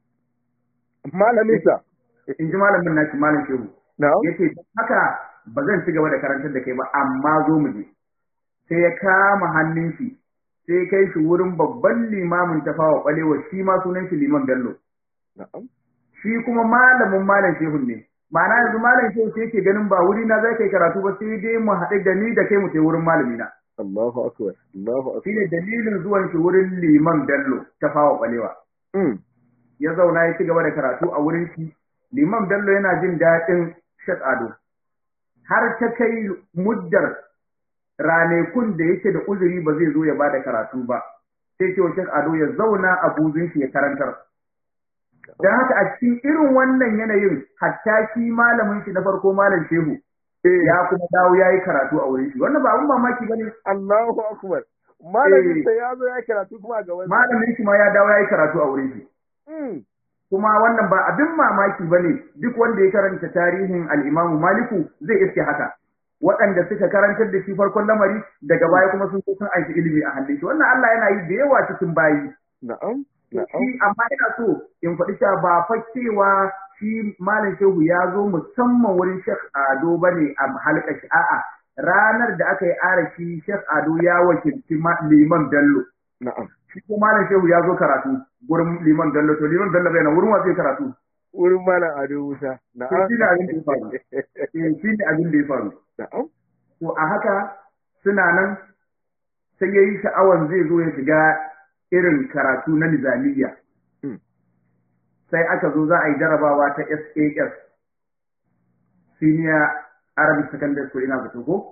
malamin sa in ji malamin nashi malam shehu yace haka ba zan ci gaba da karantar da kai ba amma zo mu je sai ya kama hannun shi sai kai shi wurin babban limamin tafawa kwalewa shi ma sunan shi liman bello na'am shi kuma malamin malam shehun ne ma'ana yanzu malam shehu sai yake ganin ba wuri na zai kai karatu ba sai dai mu haɗu da ni da kai mu kai wurin malami na Allahu akbar Allahu akbar shine dalilin zuwan shi wurin liman Bello ta fawa balewa ya zauna ya ci gaba da karatu a wurin shi liman Bello yana jin daɗin Sheikh Ado har ta kai muddar ranakun da yake da uzuri ba zai zo ya bada karatu ba sai ce wa Sheikh Ado ya zauna a buzun shi ya karantar Don haka a cikin irin wannan yanayin hatta shi malamin shi na farko malam shehu ya kuma dawo ya yi karatu a wurin shi wannan ba abun mamaki ba ne. Allahu akbar. Malamin sa ya zo ya karatu kuma ga wani. Malamin shi ma ya dawo ya yi karatu a wurin shi. Kuma wannan ba abin mamaki ba ne duk wanda ya karanta tarihin al'imamu Maliku zai iske haka. Waɗanda suka karantar da shi farkon lamari daga baya kuma sun sun aiki ilimi a hannun shi. Wannan Allah yana yi da yawa cikin bayi. Na'am. Shi amma ina so in faɗi cewa ba fa cewa shi Malam Shehu ya zo musamman wurin Sheikh Ado bane a halka shi a'a ranar da aka yi arashi Sheikh Ado ya wakilci Liman Bello. Na'am. Shi ko Malam Shehu ya zo karatu gurin Liman Bello to Liman Bello bai na wurin wa zai karatu. Wurin Malam Ado Musa. Na'am. Shi ne abin da ya faru. Shi ne abin da ya faru. Na'am. To a haka suna nan sai ya yi sha'awan zai zo ya shiga irin karatu na nizamiya sai aka zo za a yi jarabawa ta SAS senior Arabic secondary school ina zato ko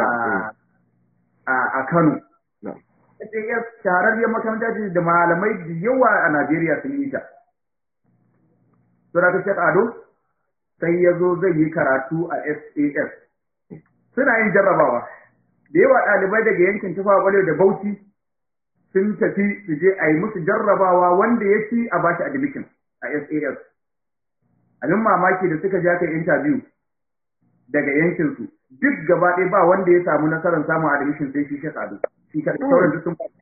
a Kano SAS shahararriyar makaranta ce da malamai da yawa a Najeriya sun yi ta Sura ta Shek Ado sai ya zo zai yi karatu a SAS suna yin jarrabawa da yawa ɗalibai daga yankin tufa kwale da Bauchi sun tafi su je a yi musu jarrabawa wanda ya ci a bashi admission a SAS. Abin mamaki da suka ja kai interview daga yankinsu duk gaba ɗaya ba wanda ya samu nasarar samun admission sai shi Sheikh Ado. Shi ka sauran duk sun faɗi.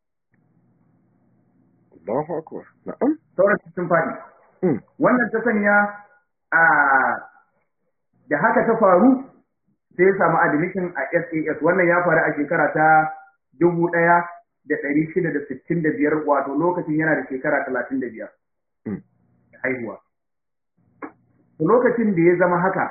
Allahu akbar. Na'am. Sauran duk sun faɗi. Wannan ta sanya a da haka ta faru sai ya samu admission a SAS wannan ya faru a shekara ta dubu ɗaya da ɗari shida da sittin da biyar wato lokacin yana da shekara talatin da biyar haihuwa. Lokacin da ya zama haka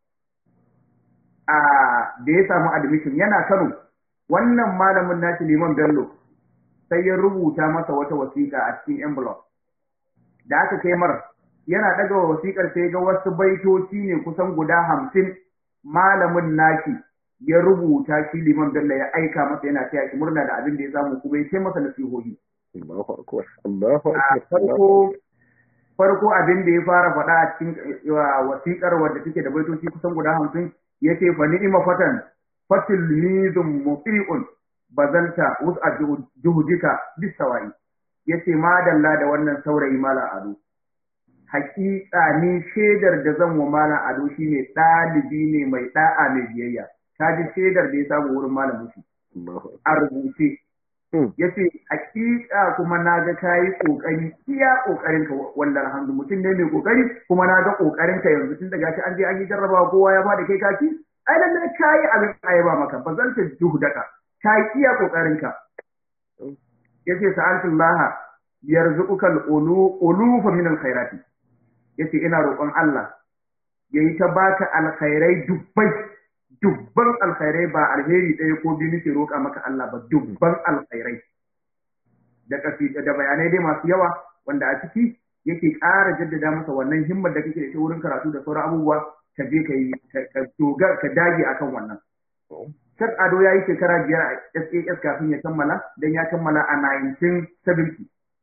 a da ya samu admission yana Kano wannan malamin nashi Liman Bello sai ya rubuta masa wata wasiƙa a cikin envelope. Da aka kai mar yana ɗaga wasiƙar sai ga wasu baitoci ne kusan guda hamsin malamin nashi ya rubuta shi liman Bello ya aika masa yana taya shi murna da abin da ya samu kuma ya ce masa nasihohi. Allahu akbar. Allahu A farko farko abin da ya fara faɗa a cikin wasiƙar wadda take da baitoci kusan guda hamsin ya ce fa ni'ima fatan fatil nizum muti'un bazalta wus'a juhudika bisawa'i yace madalla da wannan saurayi mala ado hakika ni shaidar da zan wa malam ado shine ɗalibi ne mai ɗa'a mai biyayya ka ji shaidar da ya samu wurin malamin shi a rubuce ya ce hakika kuma na ga ka yi ƙoƙari iya ƙoƙarin ka wallar hannu mutum ne mai ƙoƙari kuma na ga ƙoƙarin ka yanzu tun daga shi an je an yi jarrabawa kowa ya bada kai kaki ai lallai ka yi abin ayaba maka ba zan ta juhudaka ka yi iya ƙoƙarin ka ya ce sa'altullaha yarzuqukal ulu ulufa min alkhairati yace ina roƙon Allah yayi ta baka alkhairai dubbai dubban alkhairai ba alheri ɗaya ko biyu nake roƙa maka Allah ba dubban alkhairai da kafi da bayanai dai masu yawa wanda a ciki yake ƙara jaddada masa wannan himmar da kake da shi wurin karatu da sauran abubuwa ka je ka yi ka dogar ka dage akan wannan Shek Ado ya yi shekara biyar a SAS kafin ya kammala don ya kammala a 1970.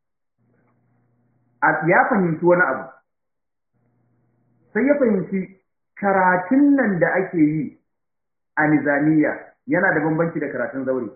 Ya fahimci wani abu, sai ya fahimci karatun nan da ake yi a nizamiya yana da bambanci da karatun zaure.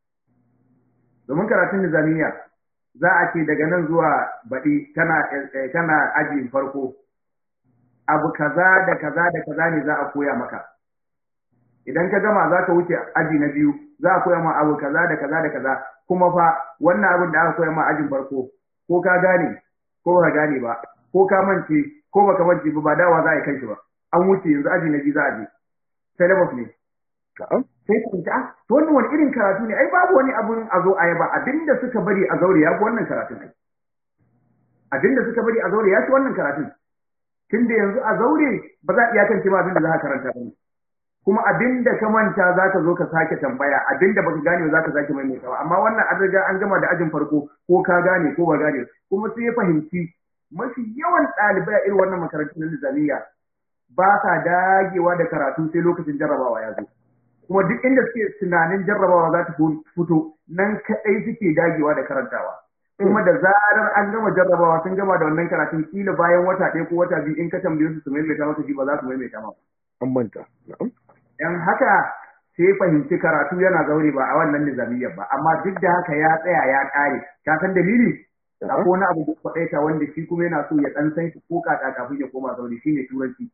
Domin karatun nizamiya za a ce daga nan zuwa baɗi kana ajin farko, abu kaza da kaza da kaza ne za a koya maka. Idan ka gama za ka wuce aji na biyu, za a koya ma abu kaza da kaza da kaza, kuma fa wannan abin da aka koya ma ajin farko, ko ka gane, ko ba gane ba, ko ka mance, ko baka mance ba ba dawa za a yi kanshi ba an wuce yanzu aji na biyu za a je syllabus ne sai ku ta to wannan wani irin karatu ne ai babu wani abun a zo a yaba abinda suka bari a zaure ya fi wannan karatun ai abinda suka bari a zaure ya fi wannan karatun tunda yanzu a zaure ba za a iyakance ma abinda za ka karanta ba ne kuma abinda ka manta za ka zo ka sake tambaya abinda baka gane za ka sake maimaitawa amma wannan an riga an gama da ajin farko ko ka gane ko ba gane kuma sai ya fahimci mafi yawan ɗalibai a irin wannan makarantun na nizamiya ba sa dagewa da karatu sai lokacin jarrabawa ya zo kuma duk inda suke tunanin jarrabawa za ta fito nan kaɗai suke dagewa da karantawa kuma da zarar an gama jarrabawa sun gama da wannan karatun kila bayan wata ɗaya ko wata biyu in ka tambaye su su maimaita maka shi ba za su maimaita maka an manta dan haka sai fahimci karatu yana zaure ba a wannan nizamiyyar ba amma duk da haka ya tsaya ya ƙare ka san dalili akwai wani abu da kwaɗaita wanda shi kuma yana so ya ɗan san shi ko kaka kafin ya koma zaure shi ne turanci.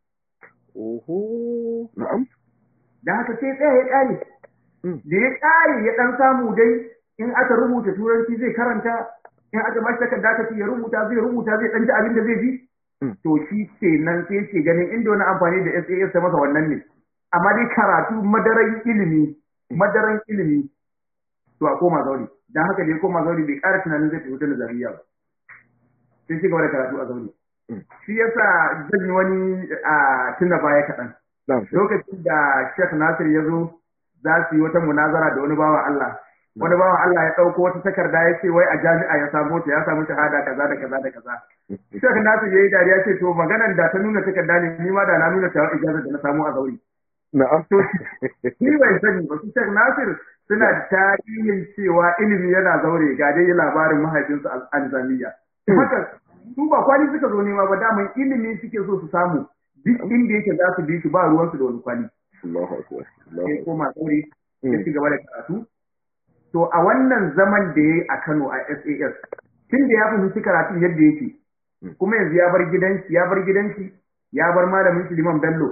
Oho, na'am. Da haka sai tsaya ya ƙare. Da ya ƙare ya ɗan samu dai in aka rubuta turanci zai karanta, in aka bashi takarda ka ya rubuta zai rubuta zai ɗan ji abin da zai ji. To shi ce nan sai ce ganin inda wani amfani da SAS ta masa wannan ne. Amma dai karatu madaran ilimi, madaran ilimi to a koma zaure. dan haka da ya koma zauri bai ƙara tunanin zai tafi nazariya ba sai shi gaba da karatu a zauri shi yasa zan yi wani a tunda baya kaɗan lokacin da Sheikh Nasir ya zo za su yi wata munazara da wani bawa Allah wani bawan Allah ya ɗauko wata takarda ya ce wai a jami'a ya samu ta ya samu shahada kaza da kaza da kaza Shek Nasir ya yi dariya ce to maganar da ta nuna takarda ne ni ma da na nuna ta ijazar da na samu a zauri na'am ni bai sani ba su Shek Nasir suna da tarihin cewa ilimi yana zaure ga dai labarin mahaifinsu al-Nizamiya haka su ba kwali suka zo nema ba daman ilimi suke so su samu duk inda yake za su bi shi ba ruwansu da wani kwali Allahu akbar Allahu sai akbar koma tsauri ya ci gaba da karatu to a wannan zaman da ya yi a Kano a SAS tun da ya fahimci karatun yadda yake kuma yanzu ya bar gidanshi ya bar gidanshi ya bar malamin shi Liman Bello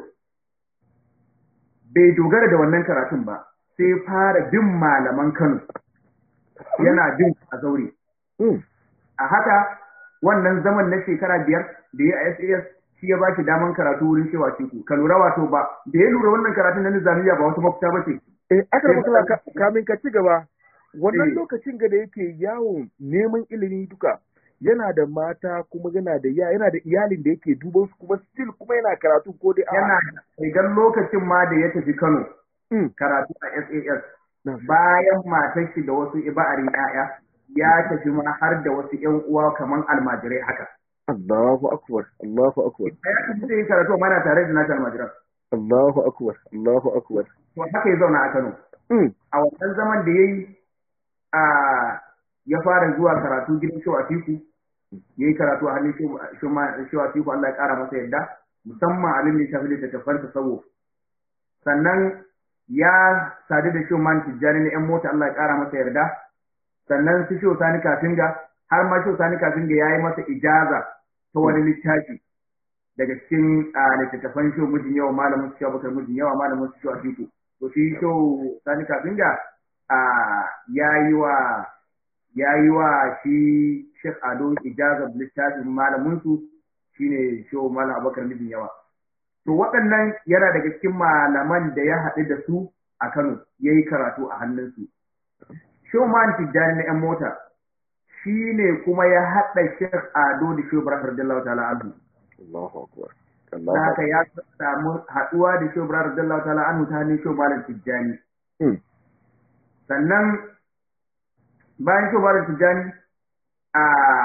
bai dogara da wannan karatun ba sai fara bin malaman Kano yana bin a zaure Mm. a haka wannan zaman na shekara biyar da ya a SAS shi ya ba shi daman karatu wurin cewa ciku ka lura wato ba da ya lura wannan karatun na nizamiya ba wata mafita ba ce Eh, aka Sai rabu ba- ka kamin ka ci gaba wannan Eh. lokacin ga da yake yawon neman ilimi duka yana da mata kuma yana da ya yana da iyalin da yake duban su kuma still kuma yana karatu ko dai a'a. yana idan lokacin ma da ya tafi Kano Mm. karatu a SAS Na- bayan matar shi da wasu iba'arin 'ya'ya ya tafi ma har da wasu 'yan uwa kamar almajirai haka Allahu akbar Allahu akbar ya tafi zai yi karatu amma yana tare da nasa almajiran Allahu akbar Allahu akbar to haka ya zauna a Kano Mm. a wannan zaman da ya yi a ya fara zuwa karatu gidan Shehu Atiku ya yi karatu a hannun Shehu Shehu Atiku Allah ya kara masa yadda musamman abin da ya shafi littattafan tasawuf sannan ya sadu da Shehu Man Tijjani na 'yan mota Allah ya kara masa yarda sannan su Shehu Sani Kafinga har ma Shehu Sani Kafinga ya yi masa ijaza ta wani littafi daga cikin a, littattafan Shehu Mijin Yawa malamin su Shehu Bakar Mijin Yawa malamin su Shehu Atiku to shi Shehu Sani Kafinga a ya yi wa ya yi wa shi Sheikh Ado ijazar littafin malaminsu shine Shehu Malam Abubakar Mijin Yawa. To waɗannan yana daga cikin malaman da ya haɗu da su a Kano ya yi karatu a hannunsu. Shehu Malam Tijjani na 'yan mota shi ne kuma ya haɗa Sheikh Ado da Shehu Ibrahim radiyallahu ta'ala anhu. Allahu akbar Da Allahu haka akbar ya samu haɗuwa da Shehu Ibrahim radiyallahu ta'ala anhu ta hannun Shehu Malam Tijjani. Mm. sannan bayan shobarar tijjani a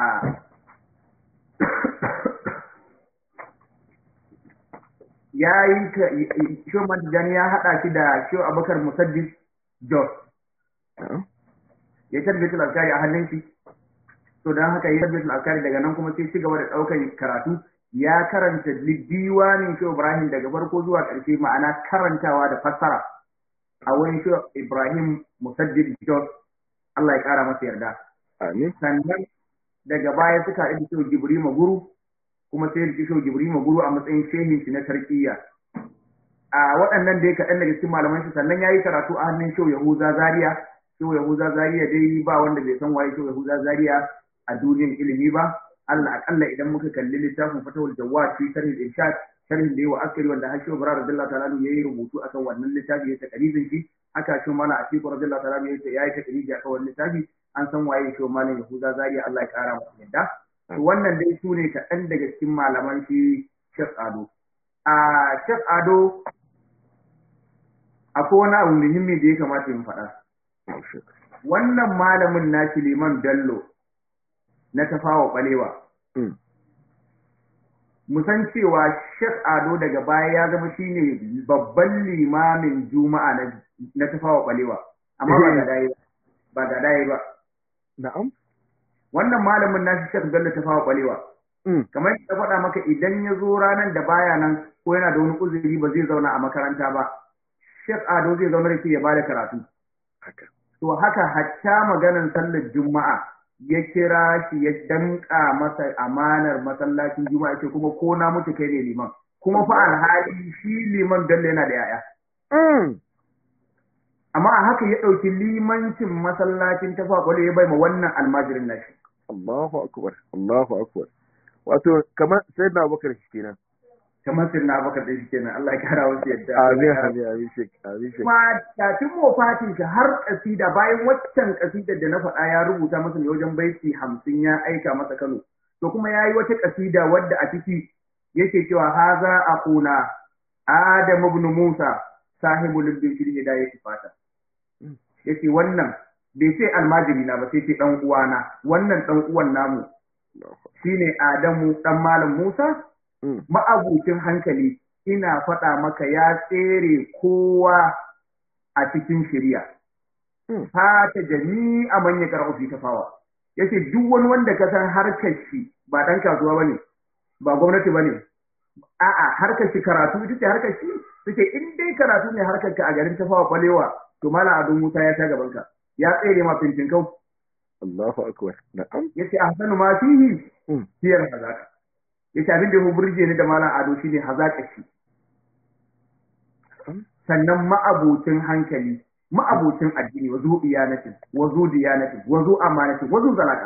ya yi shobarar tijjani ya haɗa shi da shi abubakar musaddis jos Na'am. ya tarbiyatul alkari a hannun shi to don haka ya tarbiyatul alkari daga nan kuma sai ci gaba da ɗaukar karatu ya karanta diwanin shi ibrahim daga farko zuwa ƙarshe ma'ana karantawa da fassara a wurin shi ibrahim musaddid jos Allah ya ƙara masa yarda Amin sannan daga baya suka haɗu da shi jibrima guru kuma sai da shi jibrima guru a matsayin shehin shi na tarkiyya a waɗannan dai kaɗan daga cikin malaman shi sannan ya yi karatu a hannun shehu yahuza zaria shehu yahuza zaria dai ba wanda bai san waye shehu yahuza zaria a duniyar ilimi ba Allah akalla idan muka kalli littafin fatawul jawad fi sharhi irshad sharhin da yawa askari wanda har shehu bara radiyallahu ta'ala anhu yayi rubutu akan wannan littafi ya takarizin shi haka shi mana a cikin radiyallahu ta'ala anhu ya yi takariji akan wannan littafi an san waye shehu malam yahuza zaria Allah ya kara masa yadda to wannan dai su ne kaɗan daga cikin malaman shi Sheikh Ado a Sheikh Ado akwai wani abu muhimmi da ya kamata in faɗa. Wannan malamin na Liman Bello na tafawa ɓalewa. Musan cewa Sheikh Ado daga baya ya zama shine babban limamin Juma'a na tafawa ɓalewa. Amma ba ga daye ba. Ba ga daye ba. Na'am. Wannan malamin nashi Sheikh Bello tafawa ɓalewa. Kamar ya faɗa maka idan ya zo ranar da baya nan ko yana da wani uzuri ba zai zauna a makaranta ba. Sheikh Ado zai zama da ke ya ba da karatu. To haka hatta maganan sallar Juma'a ya kira shi ya danka masa amanar masallacin Juma'a ce kuma ko na mutu kai ne liman. Kuma fa alhali shi liman Bello yana da yaya. Amma a haka ya ɗauki limancin masallacin ta kwakwale ya bai ma wannan almajirin nashi. Allahu akbar, Allahu akbar. Wato kamar sai na bakar shi kenan. kamar sai na baka da shi kenan Allah ya kara wasu yadda Amin amin amin shek amin shek. kuma kafin wafatin shi har kasida bayan waccan kasidar da na faɗa ya rubuta masa ne wajen baiti hamsin ya aika masa Kano to kuma ya yi wata kasida wadda a ciki yake cewa haza aquna Adam ibn Musa sahibul bin fil hidayati fata yace wannan bai ce almajiri na ba sai ce dan uwana wannan dan uwan namu shine Adamu dan malam Musa ma'abucin hankali ina faɗa maka ya tsere kowa a cikin shirya fata jami'a man ya karɓa fi tafawa yace duk wani wanda ka san harkar shi ba dan kasuwa bane ba gwamnati bane a'a harkar shi karatu ita ce harkar shi suke in dai karatu ne harkar ka a garin tafawa kwalewa to malam Ado Musa ya ta gaban ka ya tsere ma fintin kau Allahu akbar na'am yace ahsanu ma fihi hiyar hazaka yace abin da ya burge ni da malam Ado shine hazaka shi sannan ma'abocin hankali ma'abocin addini wa zu iyanatin wa zu diyanatin wa zu amanatin wa zu zalaka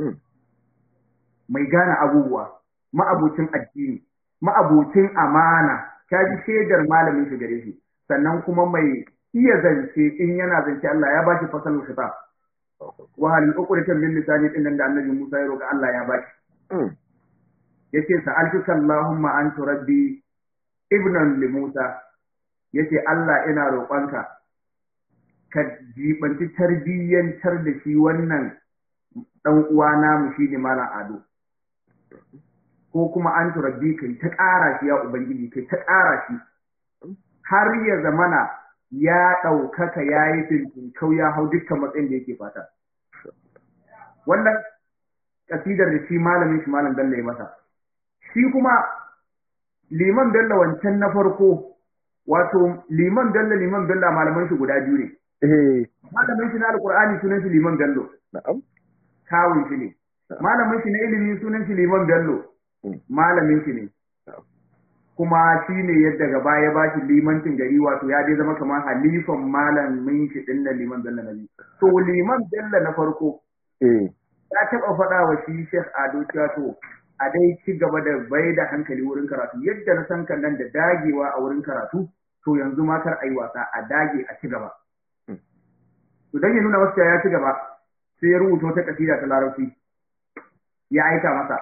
mai gane abubuwa ma'abocin addini ma'abocin amana ta ji shaidar malamin shi gare shi sannan kuma mai iya zance in yana zance Allah ya bashi fasalul khitab wa hal uqratan lil lisani din da annabi Musa ya roka Allah ya bashi yace sa'altuka Allahumma anta rabbi ibnan li Musa yace Allah ina roƙonka ka jibanci tarbiyyantar da shi wannan dan uwa namu shi ne malam Ado ko kuma an rabbi kai ta ƙara shi ya ubangiji kai ta ƙara shi har ya zamana ya ɗaukaka ya yi fintinkau ya hau dukkan matsayin da yake fata wannan kasidar da shi malamin shi malam Bello ya masa shi kuma liman Bello wancan na farko wato liman bello liman bello malaman shi guda biyu ne malamin shi na alqur'ani sunan shi liman bello na'am kawun shi ne malamin shi na ilimi sunan shi liman bello malamin shi ne kuma shi ne yadda gaba ya ba shi limancin gari wato ya dai zama kamar halifan malamin shi din na liman bello na biyu to liman bello na farko ya taɓa faɗa wa shi Sheikh Ado cewa to a dai ci gaba da bai da hankali wurin karatu yadda na san kan nan da dagewa a wurin karatu to yanzu ma kar ayi wasa a dage a ci gaba to dan ya nuna wasu ya ci gaba sai ya rubuta wata kasida ta larabci ya aika masa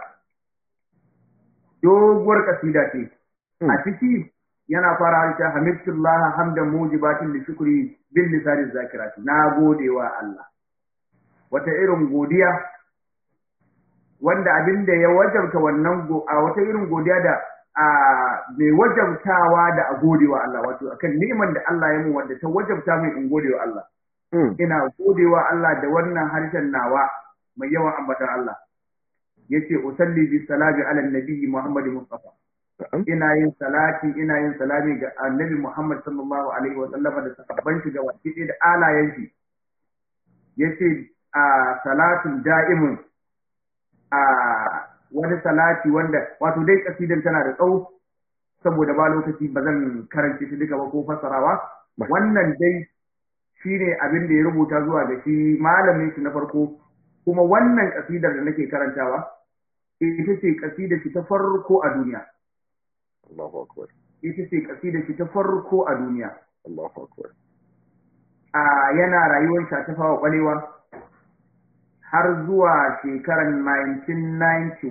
doguwar kasida ce a ciki yana fara harshe hamidullah hamdan mujibatin li shukri bil lisani zakirati na godewa Allah wata irin godiya wanda abin da ya wajabta wannan a wata irin godiya da a mai wajabtawa da a godewa Allah wato akan neman da Allah ya mu wanda ta wajabta mai in godewa Allah ina godewa Allah da wannan harshen nawa mai yawan ambatan Allah yace usalli bi salami ala nabi Muhammad Mustafa ina yin salati ina yin salami ga annabi Muhammad sallallahu alaihi wa sallama da sahabban shi ga waki da alayen shi yace a salatun da'imun a wani salati wanda wato dai kasidan tana da tsawo saboda ba lokaci ba zan karance shi duka ba ko fassarawa wannan dai shine abin da ya rubuta zuwa ga shi malamin shi na farko kuma wannan kasidar da nake karantawa ita ce kasidar shi ta farko a duniya Allahu akbar ita ce kasidar shi ta farko a duniya Allahu akbar a yana rayuwar shi ta fawa kwalewa har zuwa shekarar 1991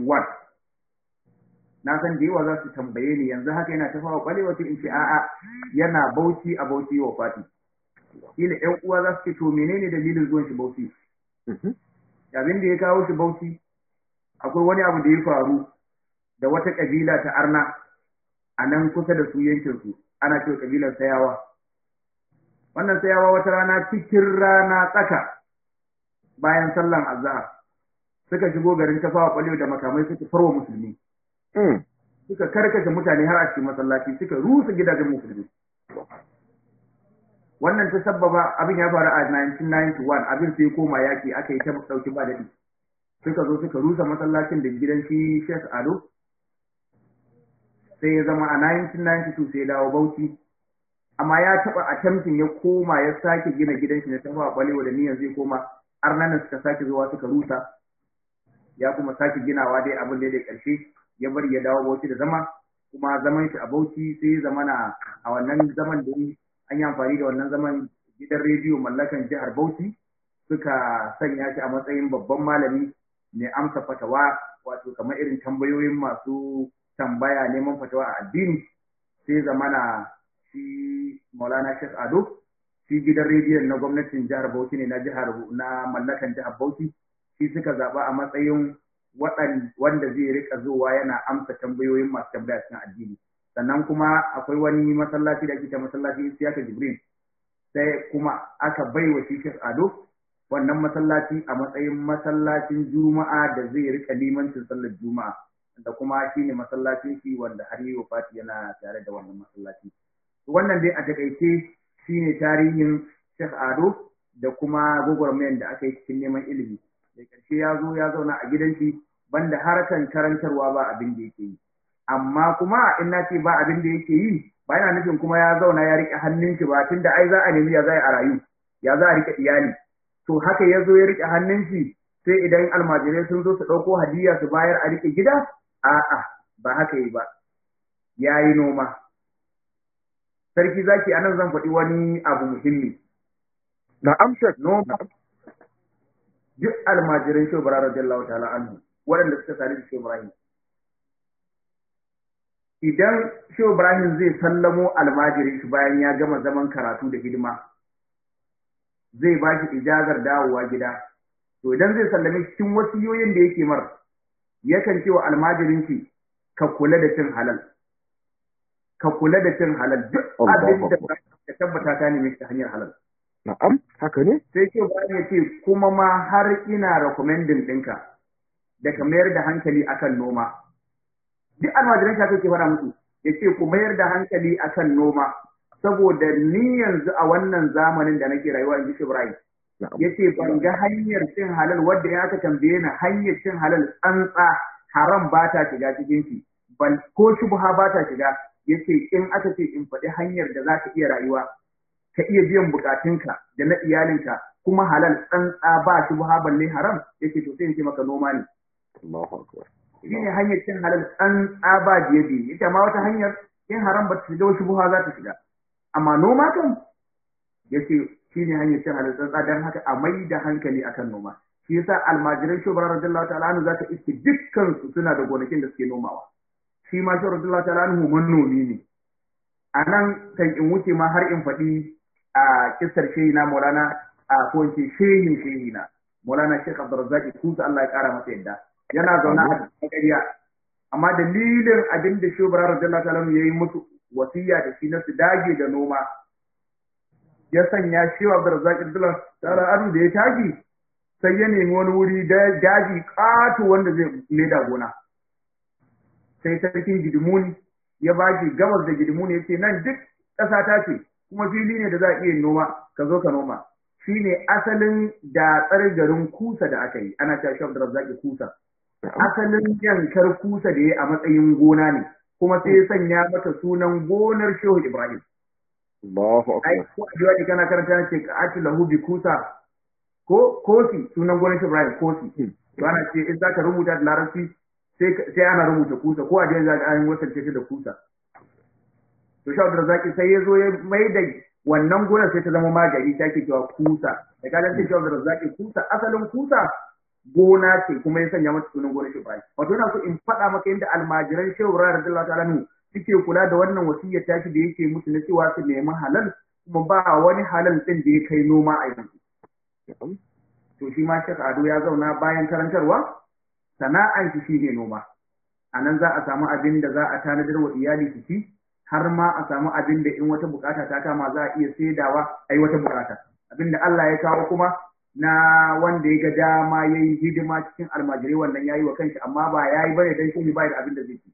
na san da yawa za su tambaye ni yanzu haka yana ta fawa kwalewa in ce a'a yana bauchi a bauchi wa fati ila ƴan uwa za su ce to menene dalilin zuwan shi bauchi abin da ya kawo shi bauchi akwai wani abu da ya faru da wata kabila ta arna a nan kusa da su yankin su ana cewa kabilar sayawa wannan sayawa wata rana cikin rana tsaka bayan sallan azhar suka shigo garin tafawa kwalewa da makamai suka farwa musulmi suka karkashe mutane har a cikin masallaci suka rusa gidajen musulmi wannan ta sabbaba abin ya faru a 1991 abin sai koma yaki aka yi ta dauki ba daɗi suka zo suka rusa masallacin da gidan shi Sheikh Ado sai ya zama a 1992 sai ya dawo Bauchi amma ya taba attempting ya koma ya sake gina gidan shi na tafa balewa da niyyar zai koma arnanan suka sake zuwa suka rusa ya kuma sake ginawa dai abin da ya karshe ya bari ya dawo Bauchi da zama kuma zaman shi a Bauchi sai ya zama na a wannan zaman da an yi amfani da wannan zaman gidan rediyo mallakan jihar Bauchi suka sanya shi a matsayin babban malami mai amsa fatawa wato kamar irin tambayoyin masu tambaya neman fatawa a addini sai zamana shi Maulana Sheikh Ado shi gidan rediyon na gwamnatin jihar Bauchi ne na jihar na mallakan jihar Bauchi shi suka zaɓa a matsayin wanda zai rika zuwa yana amsa tambayoyin masu tambaya cikin addini sannan kuma akwai wani masallaci da ake ta masallaci Isiyaka Jibril sai kuma aka bai wa shi Sheikh Ado wannan masallaci a matsayin masallacin Juma'a da zai rika limancin sallar Juma'a da kuma shine masallacin shi wanda har yi Fati yana tare da wannan masallaci wannan dai a takaice shine tarihin Sheikh Ado da kuma gwagwarmayar da aka yi cikin neman ilimi da ƙarshe ya zo ya zauna a gidan shi banda harkan karantarwa ba abin da yake yi amma kuma in na ce ba abin da yake yi ba yana nufin kuma ya zauna ya riƙe hannun shi ba tunda ai za a nemi ya za a rayu ya za a riƙe iyali to haka ya zo ya riƙe hannun shi sai idan almajirai sun zo su ɗauko hadiya su bayar a riƙe gida a'a ba haka yi ba ya yi noma sarki zaki anan zan faɗi wani abu muhimmi na amsa noma duk almajiran shi bara radiyallahu ta'ala anhu waɗanda suka sani da shi Ibrahim idan shi Ibrahim zai sallamo almajirin shi bayan ya gama zaman karatu da hidima zai ba shi ijazar dawowa gida to idan zai sallame cikin wasiyoyin da yake mar yakan ce wa almajirin shi ka kula da cin halal ka kula da cin halal duk abin da ka tabbata ka neme ta hanyar halal Na'am, haka ne? Sai ce bayan ya ce kuma ma har ina recommending ɗinka da ka mayar da hankali akan noma. Duk almajiran shafi ke fara musu ya ce ku mayar da hankali akan noma saboda ni yanzu a wannan zamanin da nake rayuwa in ji Ibrahim. Ya ce ban ga hanyar cin halal wadda ya aka tambaye ni hanyar cin halal tsantsa haram ba ta shiga cikin shi ban ko shubha ba ta shiga ya ce in aka ce in faɗi hanyar da za ka iya rayuwa ka iya biyan bukatunka da na iyalinka kuma halal tsantsa ba shi buha balle haram yake to sai in ce maka noma ne Allahu akbar shi ne hanyar cin halal tsantsa ba biye biye ita ma wata hanyar in haram ba ta shiga wasu buha za ta shiga amma noma kan yace shi ne hanyar cin halal tsantsa dan haka a mai da hankali akan noma shi yasa almajiran shubara radiyallahu ta'ala anhu zaka iske dukkan su suna da gonakin da suke nomawa shi ma shi radiyallahu ta'ala anhu manomi ne a nan kan in wuce ma har in faɗi a kisar shehi na Maulana a ko in ce shehin shehi na Maulana Sheikh Abdurrazzaq Kusa Allah ya kara masa yadda yana zaune a cikin ƙarya amma dalilin abin da Shehu Bara radiyallahu ta'ala yayi musu wasiya da shi na su dage da noma ya sanya Shehu Abdurrazzaq radiyallahu ta'ala anu da ya tashi sai ya nemi wani wuri da daji ƙato wanda zai leda gona sai sarkin Gidimuni ya baki gabas da Gidimuni ya ce nan duk ƙasa ta ce kuma fili ne da za a iya noma ka zo ka noma shi ne asalin datsar garin kusa da aka yi ana cewa shaf da zaki kusa asalin yankar kusa da ya a matsayin gona ne kuma sai ya sanya mata sunan gonar shehu ibrahim Allahu ai akbar ko a jiwa kana karanta ce ka ati lahu bi kusa ko kosi sunan gonar shehu ibrahim kosi to ana ce in zaka rubuta da larabci sai sai ana rubuta kusa ko a jiwa zaka an wasance shi da kusa to sha da zaki sai ya zo ya mai da wannan gonar sai ta zama magari ta ke cewa kusa da kadan sai sha da zaki kusa asalin kusa gona ce kuma ya sanya mata sunan gonar Ibrahim wato ina so in faɗa maka yadda almajiran Shehu Ibrahim radiyallahu ta'ala anhu suke kula da wannan wasiyyar tashi da yake musu na cewa su nemi halal kuma ba wani halal din da ya kai noma a yanzu to shi ma Sheikh Ado ya zauna bayan karantarwa sana'an shi shine noma a nan za a samu abin da za a tanadar wa iyali su ci har ma a samu abin da in wata bukata ta kama za a iya saidawa a yi wata bukata abin da Allah ya kawo kuma na wanda ya ga dama ya yi hidima cikin almajirai wannan ya yi wa kanshi amma ba ya yi bane don shi ba da abin da zai ci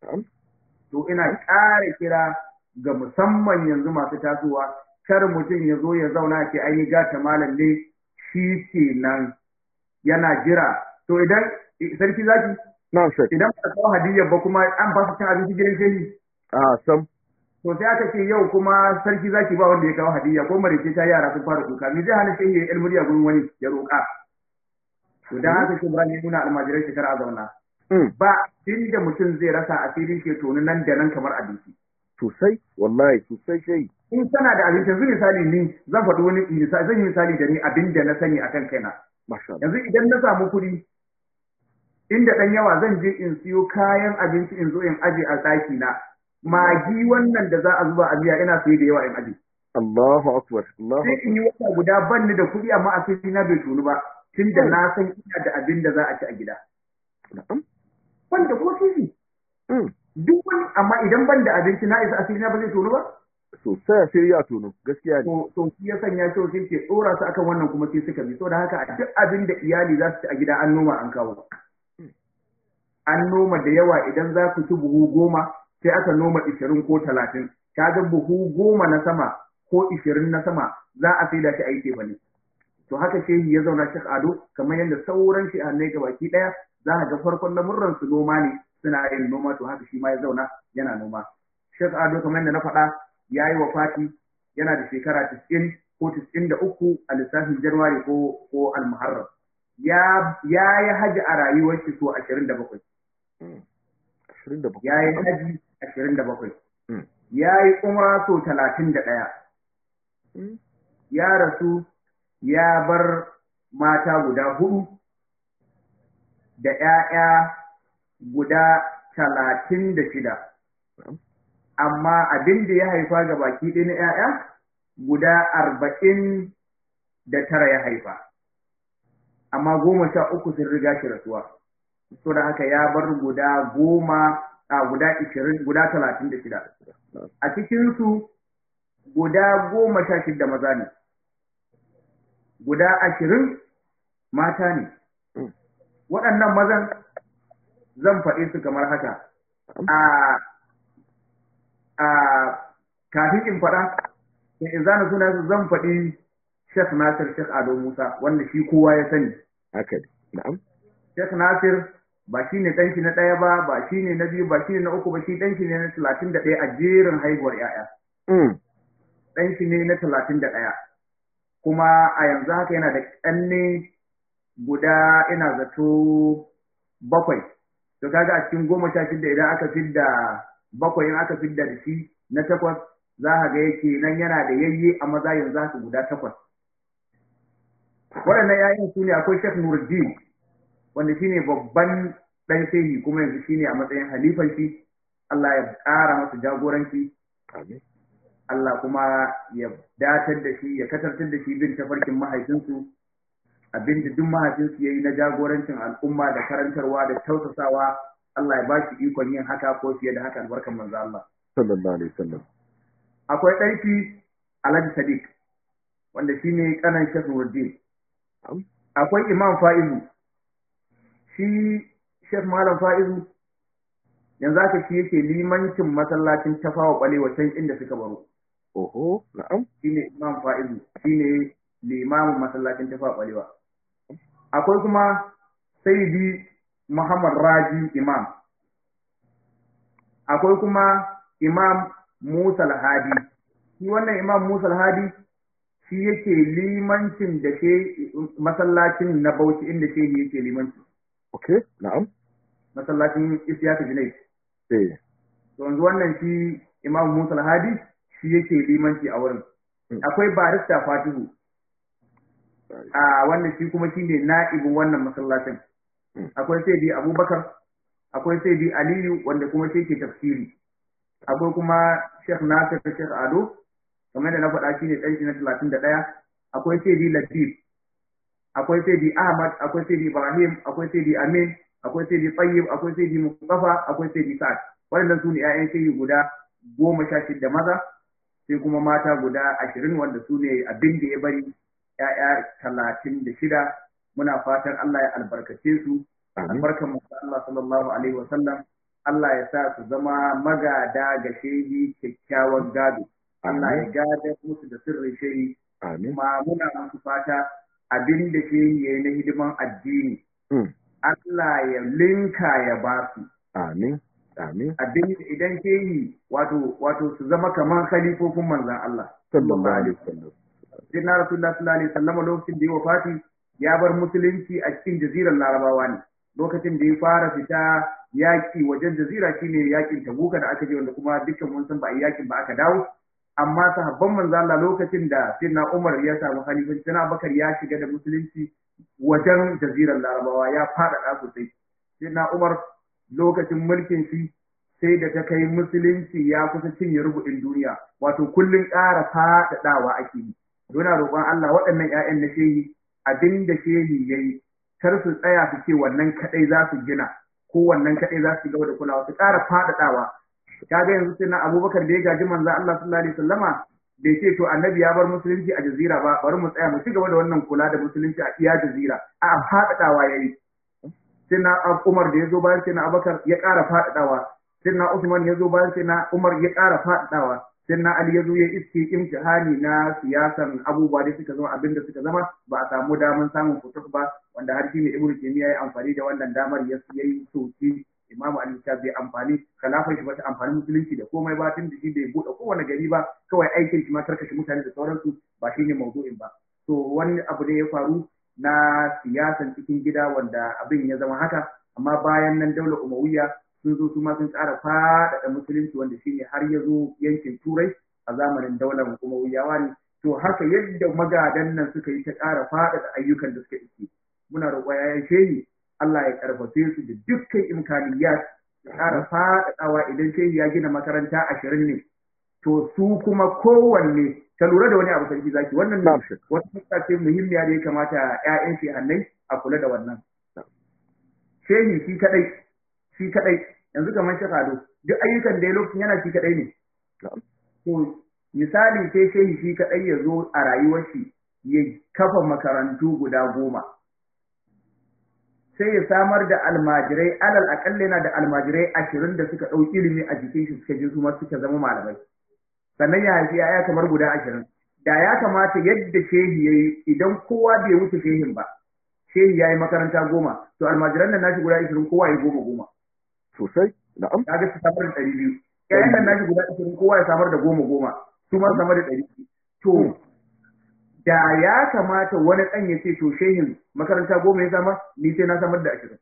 to ina ƙara kira ga musamman yanzu masu tasowa kar mutum ya zo ya zauna ce ai gata malam ne shi ke nan yana jira to idan sarki zaki na shek idan ba kawo hadiyyar ba kuma an ba su cin abinci gidan shehi a sam to sai aka ce yau kuma sarki zaki ba wanda ya kawo hadiyya ko marice ta yara sun fara kuka me zai hana shehi ya ilmuri a gurin wani ya roƙa to dan haka ce Ibrahim ya nuna almajirai shekara a zauna ba inda mutum zai rasa asirin ke tonu nan da nan kamar abinci sosai wallahi sosai shai in kana da abinci yanzu misali ni zan faɗi wani misali zan yi misali da ni abin da na sani akan kaina masha Allah yanzu idan na samu kuɗi inda ɗan yawa zan je in siyo kayan abinci in zo in aje a ɗaki na magi wannan da za a zuba a miya ina saye da yawa in aje Allahu akbar Allahu sai in yi wata guda ban ni da kuɗi amma asiri na bai tunu ba tun da na san ina da abin da za a ci a gida na'am wanda ko sisi mm duk wani amma idan ban da abinci na isa asiri na ba zai tunu ba sosai sai ya tono gaskiya ne to to shi ya sanya shi sai ke tsora su akan wannan kuma sai suka bi saboda haka a duk abin da iyali za su ci a gida an noma an kawo an noma da yawa idan za ku ci buhu goma sai aka noma ishirin ko talatin kaga buhu goma na sama ko ishirin na sama za a sai da shi aiki ba ne to haka shehi ya zauna shek ado kamar yadda sauran shi annai ga baki daya za a ga farkon lamurran su noma ne suna yin noma to haka shi ma ya zauna yana noma shek ado kamar yadda na faɗa ya yi wa fati yana da shekara 90 ko 93 a lissafin januwari ko ko almuharram ya ya yi haji a rayuwar shi so 27 ashirin da bakwai ya yi haji 27 Mm. ya yi umra so 31 Mm. ya rasu ya bar mata guda hudu da ‘ya'ya guda talatin da shida. Amma abin da ya haifa ga baki ɗaya na ‘ya'ya guda arba'in da tara ya haifa. Amma goma sha uku sun riga shi rasuwa. So da haka ya bar guda goma a guda ishirin guda talatin da shida. A cikinsu guda goma sha shida maza ne. guda ashirin mata ne. Mm. Waɗannan mazan zan faɗe su kamar haka. A a kafin in faɗa, in zana suna su zan faɗi Sheikh Nasir Sheikh Ado Musa wanda shi kowa ya sani. haka ne na'am Sheikh Nasir ba shi ne ɗanki na ɗaya ba, ba shi ne na biyu, ba shi ne na uku ba, shi ɗanki ne na talatin da ɗaya a jerin haihuwar ‘ya'ya. mm Ɗanki ne na talatin da ɗaya. kuma a yanzu haka yana da ƙanne guda ina zato bakwai to kaga a cikin goma sha shida idan aka fidda bakwai in aka fidda da shi na takwas za a ga yake nan yana da yayye a maza yanzu haka guda takwas waɗannan yayin su ne akwai Sheikh Nuruddin wanda shine babban ɗan shehi kuma yanzu shine a matsayin halifan shi Allah ya ƙara masa jagoranci amin Allah kuma ya datar da shi ya katartar da shi bin tafarkin mahaifinsu abinda duk mahaifinsu ya yi na jagorancin al'umma da karantarwa da tausasawa Allah ya ba shi ikon yin haka ko fiye da haka albarkan manzo Allah sallallahu alaihi wasallam akwai ɗanki Alhaji Sadiq wanda shine kanan Sheikh Nuruddin Am. akwai Imam Fa'izu shi Sheikh Malam Fa'izu yanzu haka shi yake limancin masallacin tafawa kwalewa can inda suka baro oho na'am shine Imam Fa'izu shine limamin masallacin tafa kwalewa akwai kuma Sayyidi Muhammad Raji Imam akwai kuma Imam Musa Al-Hadi shi wannan Imam Musa Al-Hadi shi yake limancin da ke masallacin na Bauchi inda shehi yake limanci okay na'am masallacin Isyaka Junaid eh to yanzu wannan shi Imam Musa Al-Hadi shi yake limanci a wurin Mm. akwai barista Fatihu a wannan shi kuma shine na'ibin wannan masallacin Mm. akwai sai Abubakar akwai sai Aliyu wanda kuma shi ke tafsiri akwai kuma Sheikh Nasir Sheikh Ado kamar da na faɗa shine ɗan shi na 31 akwai sai Latif akwai sai Ahmad akwai sai Ibrahim akwai sai Amin akwai sai Tayyib akwai sai Mustafa akwai sai Sa'ad waɗannan su ne ƴaƴan sai guda goma sha shida maza sai kuma mata guda ashirin wanda su ne abin da ya bari ‘ya'ya talatin da shida muna fatan Allah ya albarkace su amin albarkan mu Allah sallallahu alaihi wa sallam Allah ya sa su zama magada ga shehi kyakkyawan gado Allah ya amin gada musu da sirrin shehi amin kuma muna musu fata abin da shehi ya yi na hidiman addini Mm. Allah ya linka ya ba su amin amin abin idan shehi wato wato su zama kamar khalifofin manzon Allah sallallahu alaihi wasallam sai na rasulullah sallallahu alaihi wasallam lokacin da ya wafati ya bar musulunci a cikin jazirar larabawa ne lokacin da ya fara fita yaki wajen jazira shine yakin tabuka da aka je wanda kuma dukkan mun san ba a yi yakin ba aka dawo amma sahabban manzo Allah lokacin da sayyidina Umar ya samu khalifanci sayyidina Abubakar ya shiga da musulunci wajen jazirar larabawa ya faɗaɗa sosai sayyidina Umar lokacin mulkin shi sai da ta kai musulunci ya kusa cinye rubu'in duniya wato kullum ƙara faɗaɗawa ake yi Dona roƙon Allah waɗannan 'ya'yan na shehi abin da shehi ya yi kar su tsaya su ce wannan kaɗai za su gina ko wannan kaɗai za su gaba da kulawa su ƙara faɗaɗawa ka ga yanzu sai na abubakar da ya gaji manzo Allah sallallahu alaihi wasallama bai ce to annabi ya bar musulunci a jazira ba bari mu tsaya mu ci gaba da wannan kula da musulunci a iya jazira a faɗaɗawa yayi sai na Umar da ya zo bayan sai na Abubakar ya ƙara faɗaɗawa sai na Usman ya zo bayan sai na Umar ya ƙara faɗaɗawa sai na Ali ya zo ya iske imtihani na siyasan abubuwa da suka zama abin da suka zama ba a samu damar samun fituk ba wanda har shi ne Ibn Taymiyyah ya amfani da wannan damar ya yi soki Imam Ali ta bai amfani kalafin shi bata amfani musulunci da komai ba tun da shi bai buɗe kowane gari ba kawai aikin shi ma karkashe mutane da sauransu ba shi ne maudu'in ba to wani abu ne ya faru na siyasan cikin gida wanda abin ya zama haka amma bayan nan daular Umayya sun zo su ma sun ƙara faɗaɗa musulunci wanda shine har ya zo yankin turai a zamanin daular umayyawa ne to haka yadda magadan nan suka yi ta ƙara faɗaɗa ayyukan da suka iske muna roƙo ya shehi Allah ya karfafe su da dukkan imkaniyat ya ƙara faɗaɗawa idan shehi ya gina makaranta ashirin ne to su kuma kowanne ka lura da wani abu sarki zaki wannan ne wata fuska ce muhimmiya da ya kamata ƴaƴan shehannai a kula da wannan shehi shi kadai shi kadai yanzu kamar shi Ado duk ayyukan da ya lokacin yana shi kadai ne to misali sai shehi shi kadai ya zo a rayuwar shi ya kafa makarantu guda goma sai ya samar da almajirai alal akalle yana da almajirai ashirin da suka ɗau ilimi a jikin shi suka je su ma suka zama malamai sannan ya haifi yaya kamar guda ashirin da ya kamata yadda shehi ya yi idan kowa bai wuce shehin ba shehi ya yi makaranta goma to almajiran nan nashi guda ashirin kowa ya goma goma sosai na'am kaga su samar da ɗari biyu ƴaƴan nan nashi guda ashirin kowa ya samar da goma goma su ma samar da ɗari biyu to da ya kamata wani ɗan ya ce to shehin makaranta goma ya samar ni sai na samar da ashirin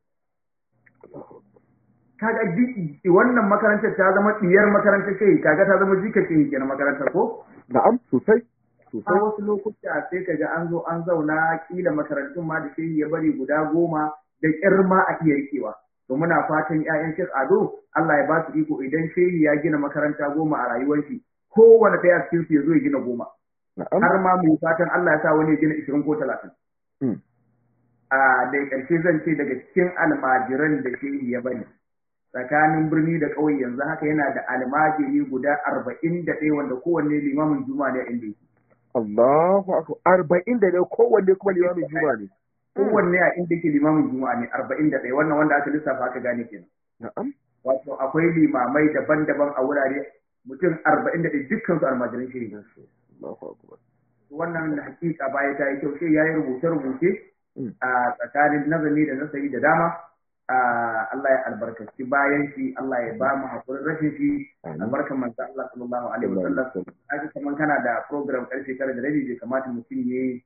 kaga wannan makarantar ta zama ɗiyar makarantar shehi kaga ta zama jika shehi kenan makarantar ko na'am sosai a wasu lokuta sai kaga an zo an zauna kila makarantun ma da shehi ya bari guda goma da ƙyar ma a iya rikewa to muna fatan ƴaƴan Sheikh Ado Allah ya ba su iko idan shehi ya gina makaranta goma a rayuwar shi kowane ɗaya cikin su ya zo ya gina goma har ma mu fatan Allah ya sa wani ya gina ishirin ko talatin a da ƙarshe zan ce daga cikin almajiran da shehi ya bari tsakanin birni da ƙauye yanzu haka yana da almajiri guda arba'in da ɗaya wanda kowanne limamin juma'a ne inda yake Allahu akbar arba'in da ɗaya kowanne kuma limamin juma'a ne kowanne a inda yake limamin juma'a ne arba'in da ɗaya wannan wanda aka lissafa aka gane kenan. Na'am. Wato akwai limamai daban-daban a wurare mutum arba'in da ɗaya dukkan su almajiran shiri. Allahu akbar. Wannan hakika baya ta yi kyau sai ya yi rubuce-rubuce a tsakanin nazari da nasari da dama. Allah ya albarkaci bayan shi Allah ya ba mu hakurin rashin shi albarkan manzo Allah sallallahu alaihi wasallam. Aka kaman kana da program karfe tara da rabi bai kamata mutum ya yi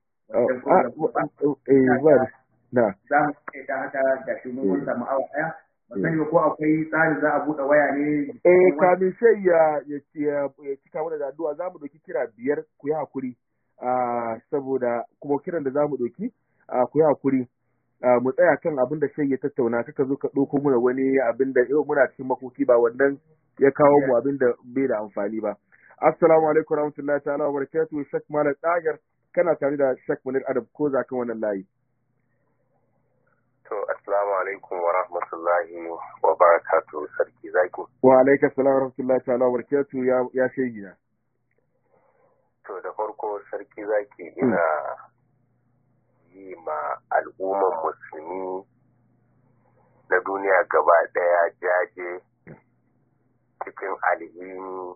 za mu kai ta haka da shi mun samu awa daya ban sani ba ko akwai tsari za a buɗe waya ne eh kamin sai ya ya cika mana da addu'a za mu ɗauki kira biyar ku yi hakuri saboda kuma kiran da za mu ɗauki ku yi hakuri mu tsaya kan abin da shai ya tattauna kaka zo ka ɗauko muna wani abin da yau muna cikin makoki ba wannan ya kawo mu abin da bai da amfani ba assalamu alaikum warahmatullahi ta'ala wa barakatuhu shak malam dagar kana tare da Sheikh Munir Adab ko za kan wannan layi. To, Assalamu alaikum wa rahmatullahi wa barakatu sarki zaki. Wa alaika salam wa rahmatullahi ta'ala wa barakatu ya ya shegina. To, da farko sarki zaki ina yi ma al'umman musulmi na duniya gaba daya jaje cikin alhini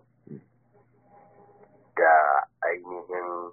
da ainihin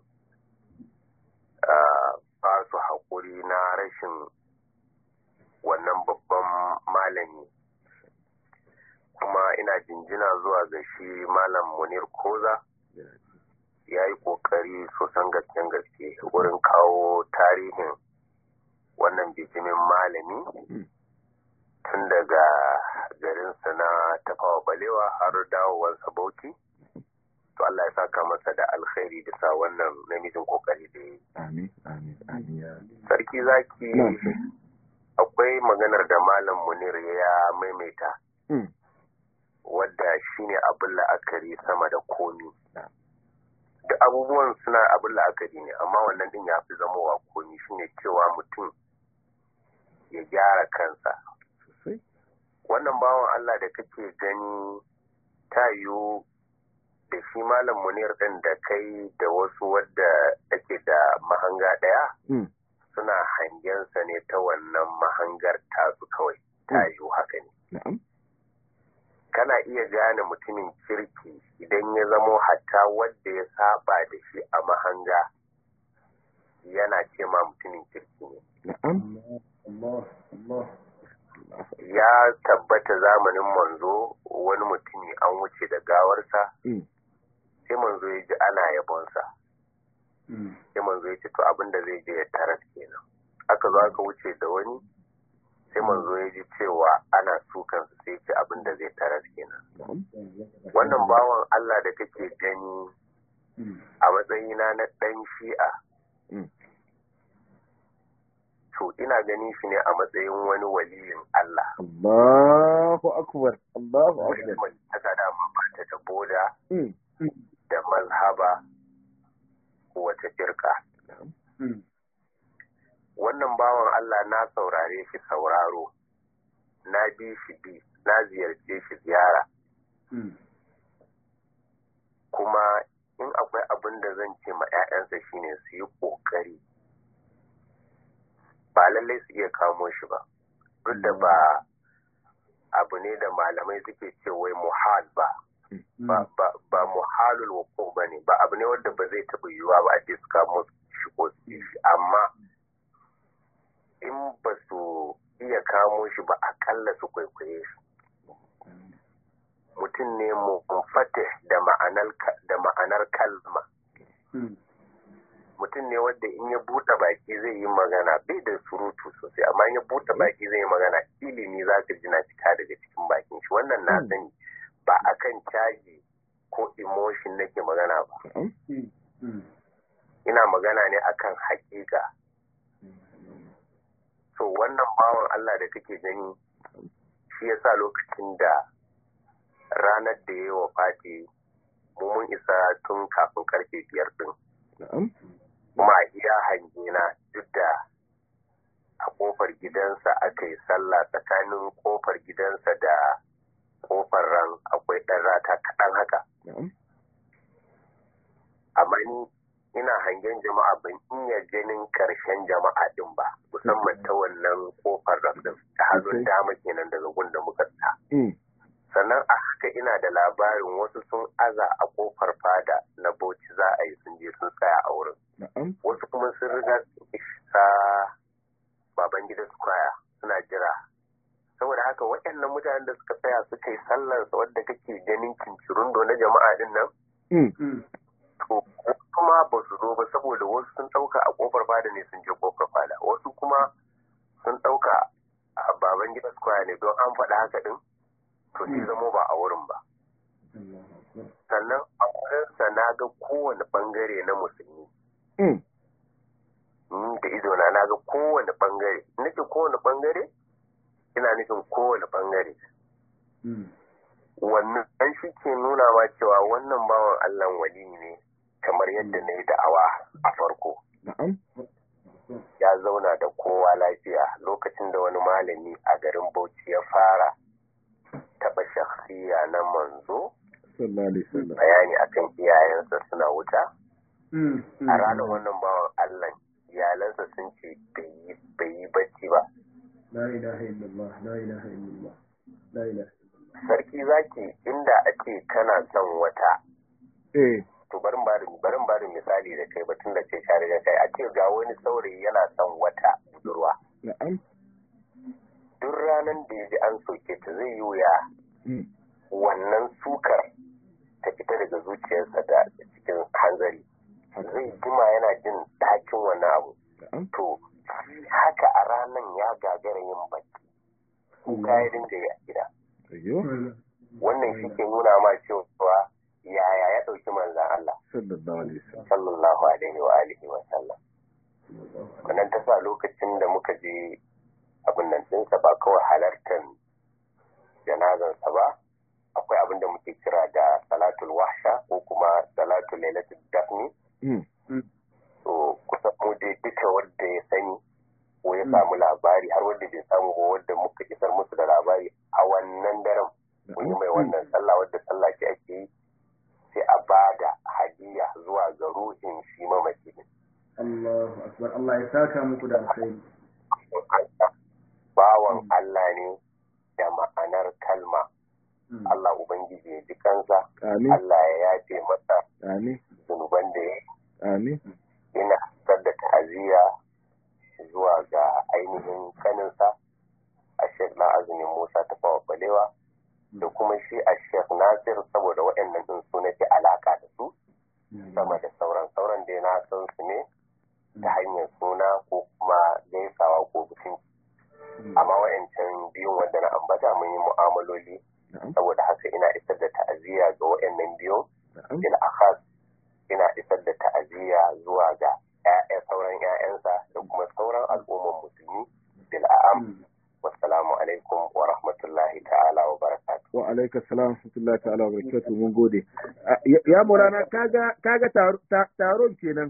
ba su haƙuri na rashin wannan babban malami kuma ina jinjina zuwa ga shi malam munir koza ya yi ƙoƙari sosan gasken gaske wurin kawo tarihin wannan bijimin malami tun daga garinsa na tafawa balewa har dawowarsa bauchi to Allah ya saka masa da alkhairi bisa wannan namijin kokari da yi. Amin, amin, amin. Sarki zaki akwai maganar da Malam Munir ya maimaita. wadda shine abin la'akari sama da komi da abubuwan suna abin la'akari ne amma wannan din ya fi zamowa komi shine cewa mutum ya gyara kansa wannan bawan Allah da kake gani ta yiwu da shi malam munir din da kai da wasu wadda ake da mahanga ɗaya suna hangensa ne ta wannan mahangar tasu kawai ta yiwu haka ne kana iya gane mutumin kirki idan ya zamo hatta wadda ya saba da shi a mahanga yana ce ma mutumin kirki ne ya tabbata zamanin manzo wani mutumi an wuce da gawarsa sai manzo ya ji ana yabonsa sai manzo ya ce to abin da zai je ya taras kenan aka zo aka wuce da wani sai manzo ya ji cewa ana sukansa sai ce abin da zai taras kenan wannan bawan Allah da kake gani a matsayina na ɗan shi'a to ina ganin shi ne a matsayin wani waliyin Allah. Allahu akbar, Allahu akbar. Ta dama ba ta da boda da mazhaba ko wata firka. Wannan bawan Allah na saurare shi sauraro, na bi shi bi, na ziyarce shi ziyara. Kuma in akwai abin da zan ce ma 'ya'yansa shine su yi ƙoƙari. ba lallai su iya kamo shi ba duk da ba abu ne da malamai suke ce wai muhal ba ba muhalul wuku ba ne ba abu ne wanda ba zai taɓa yiwuwa ba a ce su kamo shi ko su shi amma in ba su iya kamo shi ba akalla su kwaikwaye shi mutum ne munfatih da ma'anar kalma mutum ne wanda in ya buɗe baki zai yi magana bai da surutu sosai amma in ya buɗe baki zai yi magana ilimi za ka ji na fita daga cikin bakin shi wannan na sani ba akan caji ko emotion nake magana ba ina magana ne akan hakika so wannan bawan Allah da kake gani shi yasa lokacin da ranar da ya yi wa fati mu mun isa tun kafin karfe biyar din kuma a iya hangina duk da a kofar gidansa aka yi sallah tsakanin kofar gidansa da kofar ran akwai ɗan rata kaɗan haka amma ni ina hangen jama'a ban iya ganin karshen jama'a din ba musamman ta wannan kofar ran din ta hannun dama kenan daga gunda muka sa sannan a haka ina da labarin wasu sun aza a kofar fada na bauchi za a yi sun je sun tsaya a wurin wasu kuma sun riga isa baban gida square suna jira saboda haka waɗannan mutanen da suka tsaya suka yi sallarsa wadda kake ganin cincirundo na jama'a din nan to kuma ba su zo ba saboda wasu sun ɗauka a kofar fada ne sun je kofar fada wasu kuma sun ɗauka a baban gida square ne don an faɗa haka din to sai zamo ba a wurin ba sannan a wurinsa na ga kowane bangare na musulmi ni da idona na ga kowane bangare nake kowane bangare ina nufin kowane bangare wannan an shi ke nuna ma cewa wannan bawan allah wali ne kamar yadda na yi da'awa a farko ya zauna da kowa lafiya lokacin da wani malami a garin bauchi ya fara taɓa shakhsiya na manzo bayani akan iyayensa suna wuta a ranar wannan bawan Allah iyalansa sun ce bai yi bacci ba sarki zaki inda ake kana son wata to barin barin barin barin misali da kai batun da ce share da kai a ce ga wani saurayi yana son wata budurwa duk ranar da ya ji an soke ta zai yi wuya wannan sukar ta fita daga zuciyarsa da cikin hanzari zai jima yana jin dakin wannan abu to haka a ranar ya gagara yin bacci kuka ya dinga yi a gida wannan shi ke nuna ma cewa yaya ya ɗauki manzan Allah sallallahu alaihi wa alihi wa sallam wannan ta sa lokacin da muka je abin nan ɗinsa ba kawai halartar janazansa ba akwai abin da muke kira da salatul wahsha ko kuma salatul lailatul dafni to kusan mu dai duka wanda ya sani ko ya samu labari har wanda bai samu ba wanda muka isar musu da labari a wannan daren mun yi mai wannan sallah wadda sallah ce ake yi sai a ba da hadiya zuwa ga ruhin shi mamaci din Allahu akbar Allah ya saka muku da alkhairi bawan Allah ne da ma'anar kalma Allah Ubangiji ya ji kansa Allah ya yafe masa zunuban da ya Amin. ina fitar da ta'aziyya zuwa ga ainihin kaninsa a Sheikh na azumin Musa ta fawa balewa da kuma shi a Sheikh Nasir saboda waɗannan ɗin su nake alaka da su sama da sauran sauran da na san su ne ta hanyar suna ko kuma gaisawa ko bikin amma wayancan biyun wanda na ambata mun yi mu'amaloli saboda haka ina isar da ta'aziyya ga wayannan biyun bil akhas ina isar da ta'aziyya zuwa ga ƴaƴan sauran ƴaƴansa da kuma sauran al'umman musulmi bil a'am wassalamu alaikum wa rahmatullahi ta'ala wa barakatuh wa alaika salam wa rahmatullahi ta'ala wa barakatuh mun gode ya maulana kaga kaga taron kenan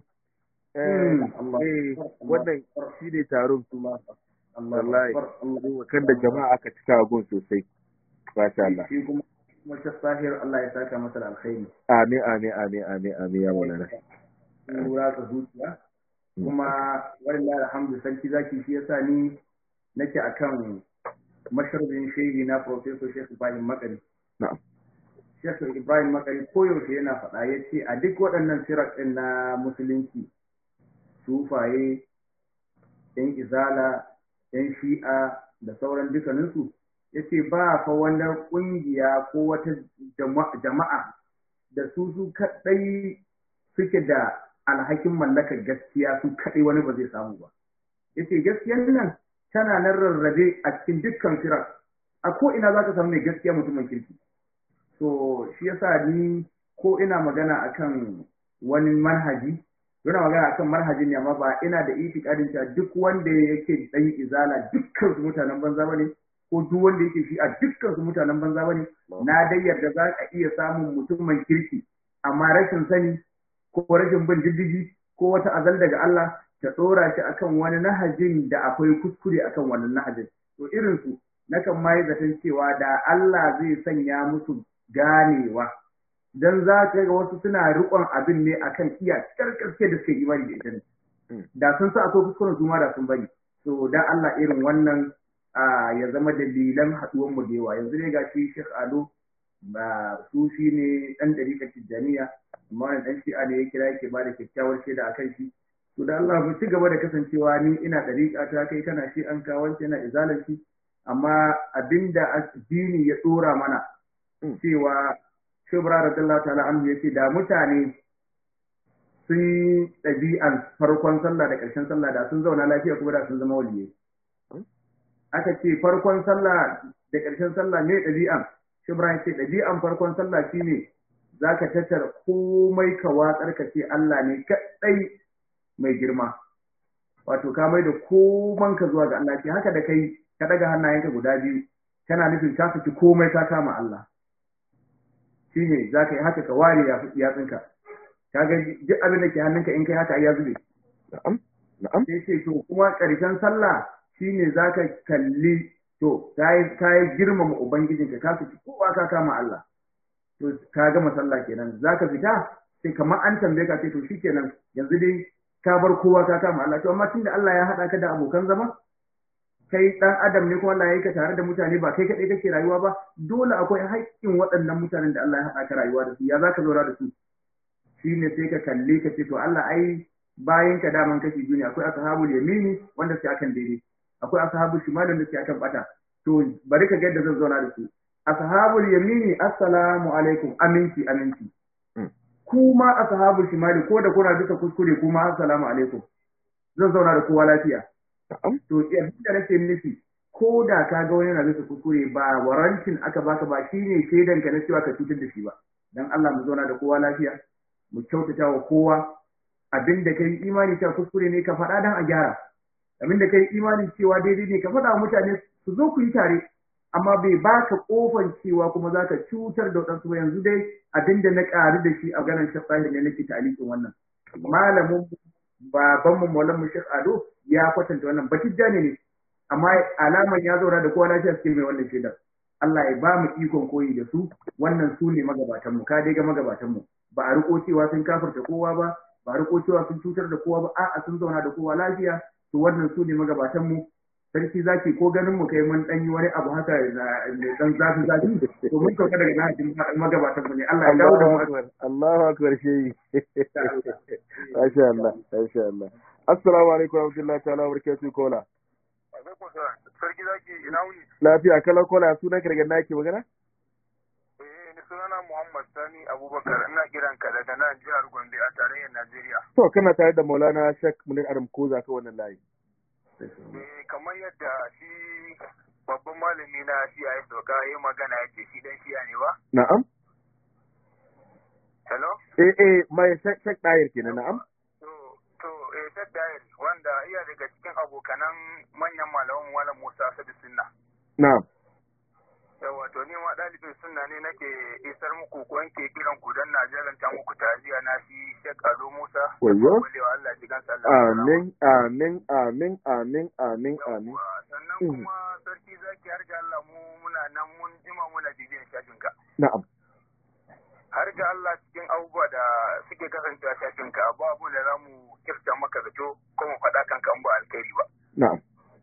eh wannan shi ne taron wallahi kan da jama'a aka cika gun sosai masha Allah shi kuma kuma ta sahir Allah ya saka masa da alkhairi amin amin amin amin amin ya maulana lura ka zuciya kuma wallahi alhamdu sarki zaki shi yasa ni nake akan masharabin shehi na professor Sheikh Ibrahim Makari na'am Sheikh Ibrahim Makari koyaushe yana faɗa ya ce a duk waɗannan sirar ɗin na musulunci sufaye yan izala yan shi'a da sauran dukkaninsu ya ce ba fa wani ƙungiya ko wata jama'a da su su kaɗai suke da alhakin mallakar gaskiya su kaɗai wani ba zai samu ba ya ce gaskiyar nan tana nan rarrabe a cikin dukkan firar a ko ina za ka samu mai gaskiya mutumin kirki so shi yasa ni ko ina magana akan wani manhaji yana magana akan manhajin ne amma ba ina da itikadin cewa duk wanda yake dan izala dukkan su mutanen banza bane ko duk wanda yake shi a dukkan su mutanen banza bane na dai yarda za ka iya samun mutumin kirki amma rashin sani ko rashin bin diddigi ko wata azal daga Allah ta dora shi akan wani nahajin da akwai kuskure akan wannan nahajin to irin su nakan ma yi zaton cewa da Allah zai sanya musu ganewa dan za ka ga wasu suna riƙon abin ne akan iya karkarke da suke imani da ita ne da sun sa akwai kuskuren su ma da sun bari to dan Allah irin wannan ya zama dalilan haɗuwar mu da yawa yanzu ne gashi Sheikh Ado ba sufi ne dan dariƙar Tijjaniya amma wani dan shi'a ne ya kira yake ba da kyakkyawar shaida akan shi to da Allah mu ci gaba da kasancewa ni ina dariƙa ta kai kana shi an kawo yana izalar shi amma abinda addini ya tsora mana cewa shubra radiyallahu ta'ala anhu yace da mutane sun ɗabi'an farkon sallah da ƙarshen sallah da sun zauna lafiya kuma da sun zama waliyai aka ce farkon sallah da ƙarshen sallah ne ɗabi'an shubra yace ɗabi'an farkon sallah shine zaka tattara komai ka watsar ka ce Allah ne kaɗai mai girma wato ka mai da koman ka zuwa ga Allah ce haka da kai ka daga hannayenka guda biyu kana nufin ka saki komai ka kama Allah shine za ka yi haka ka ware yatsunka ka ga duk abin da ke hannunka in kai haka ya zube na'am na'am sai ce to kuma ƙarshen sallah shine za ka kalli to ka yi girmama ubangijinka ka saki kowa ka kama Allah to ka gama sallah kenan za ka fita sai kamar an tambaye ka ce to shikenan yanzu dai ka bar kowa ka kama Allah to amma tunda Allah ya haɗa ka da abokan zama kai dan adam ne kuma Allah ya yi ka tare da mutane ba kai kaɗai kake rayuwa ba dole akwai haƙƙin waɗannan mutanen da Allah ya haɗa ka rayuwa da su ya zaka zauna da su shine sai ka kalle ka ce to Allah ai bayan ka daman kashi biyu ne akwai ashabul yamini wanda suke akan daidai akwai ashabul shimal wanda suke akan bata to bari ka ga yadda zan zauna da su ashabul yamini assalamu alaikum aminci aminci kuma ashabul shimali ko da kuna duka kuskure kuma assalamu alaikum zan zauna da kowa lafiya to abin da nake nufi ko da ka ga wani yana bisa kuskure ba warancin aka baka ba shine shaidan ka na cewa ka cutar da shi ba dan Allah mu zauna da kowa lafiya mu kyautata wa kowa abin da kai imani cewa kuskure ne ka faɗa dan a gyara abin da kai imani cewa daidai ne ka faɗa wa mutane su zo ku yi tare amma bai baka kofan cewa kuma zaka cutar da wadansu ba yanzu dai abinda na ƙari da shi a ganin shafahi ne nake talikin wannan malamin baban mu maulan mu Sheikh Ado ya kwatanta wannan batijja ne amma alaman ya zauna da kowa lafiya suke mai wannan shaidar Allah ya ba mu ikon koyi da su wannan su ne magabatan mu ka dai ga magabatan mu ba a riko cewa sun kafirta kowa ba ba a riko cewa sun cutar da kowa ba a'a sun zauna da kowa lafiya to wannan su ne magabatan mu sarki zaki ko ganin mu kai mun dan yi wani abu haka da dan zafi zafi to mun sauka daga nahajin magabatan mu ne Allah ya dawo da mu Allahu akbar shehi Masha Allah Masha Allah Assalamu alaikum wa rahmatullahi ta'ala wa barakatuh kola Sarki zaki ina wuni Lafiya kala kola sunan kirgan nake magana Eh ni sunana Muhammad Sani Abubakar ina kiran ka daga nan jihar Gombe a tarayyar Najeriya To kana tare da Maulana Sheikh Munir Adam Koza ka wannan layi Eh kamar yadda shi babban malami na CIS doka ya magana yake shi dan shiya ne ba Na'am Hello Eh eh mai Sheikh Dayir kenan na'am to to eh Saddayar wanda iya daga cikin abokanan manyan malaman Malam Musa Asadu Sunna Na'am yawa to ni ma ɗalibin sunna ne nake isar muku ko yanke kiran ku dan na jalanta muku ta'aziyya na shi Sheikh Ado Musa Wayyo. Walewa Allah ji gansa Allah Amin amin amin amin amin amin Yawwa, sannan Mhm. kuma sarki zaki har ga Allah mu muna nan mun jima muna bibiyan shafin ka Na'am har ga Allah cikin abubuwa da suke kasancewa shafin ka ba abu da za mu kirta maka zato ko mu faɗa kanka in ba alkhairi ba na'am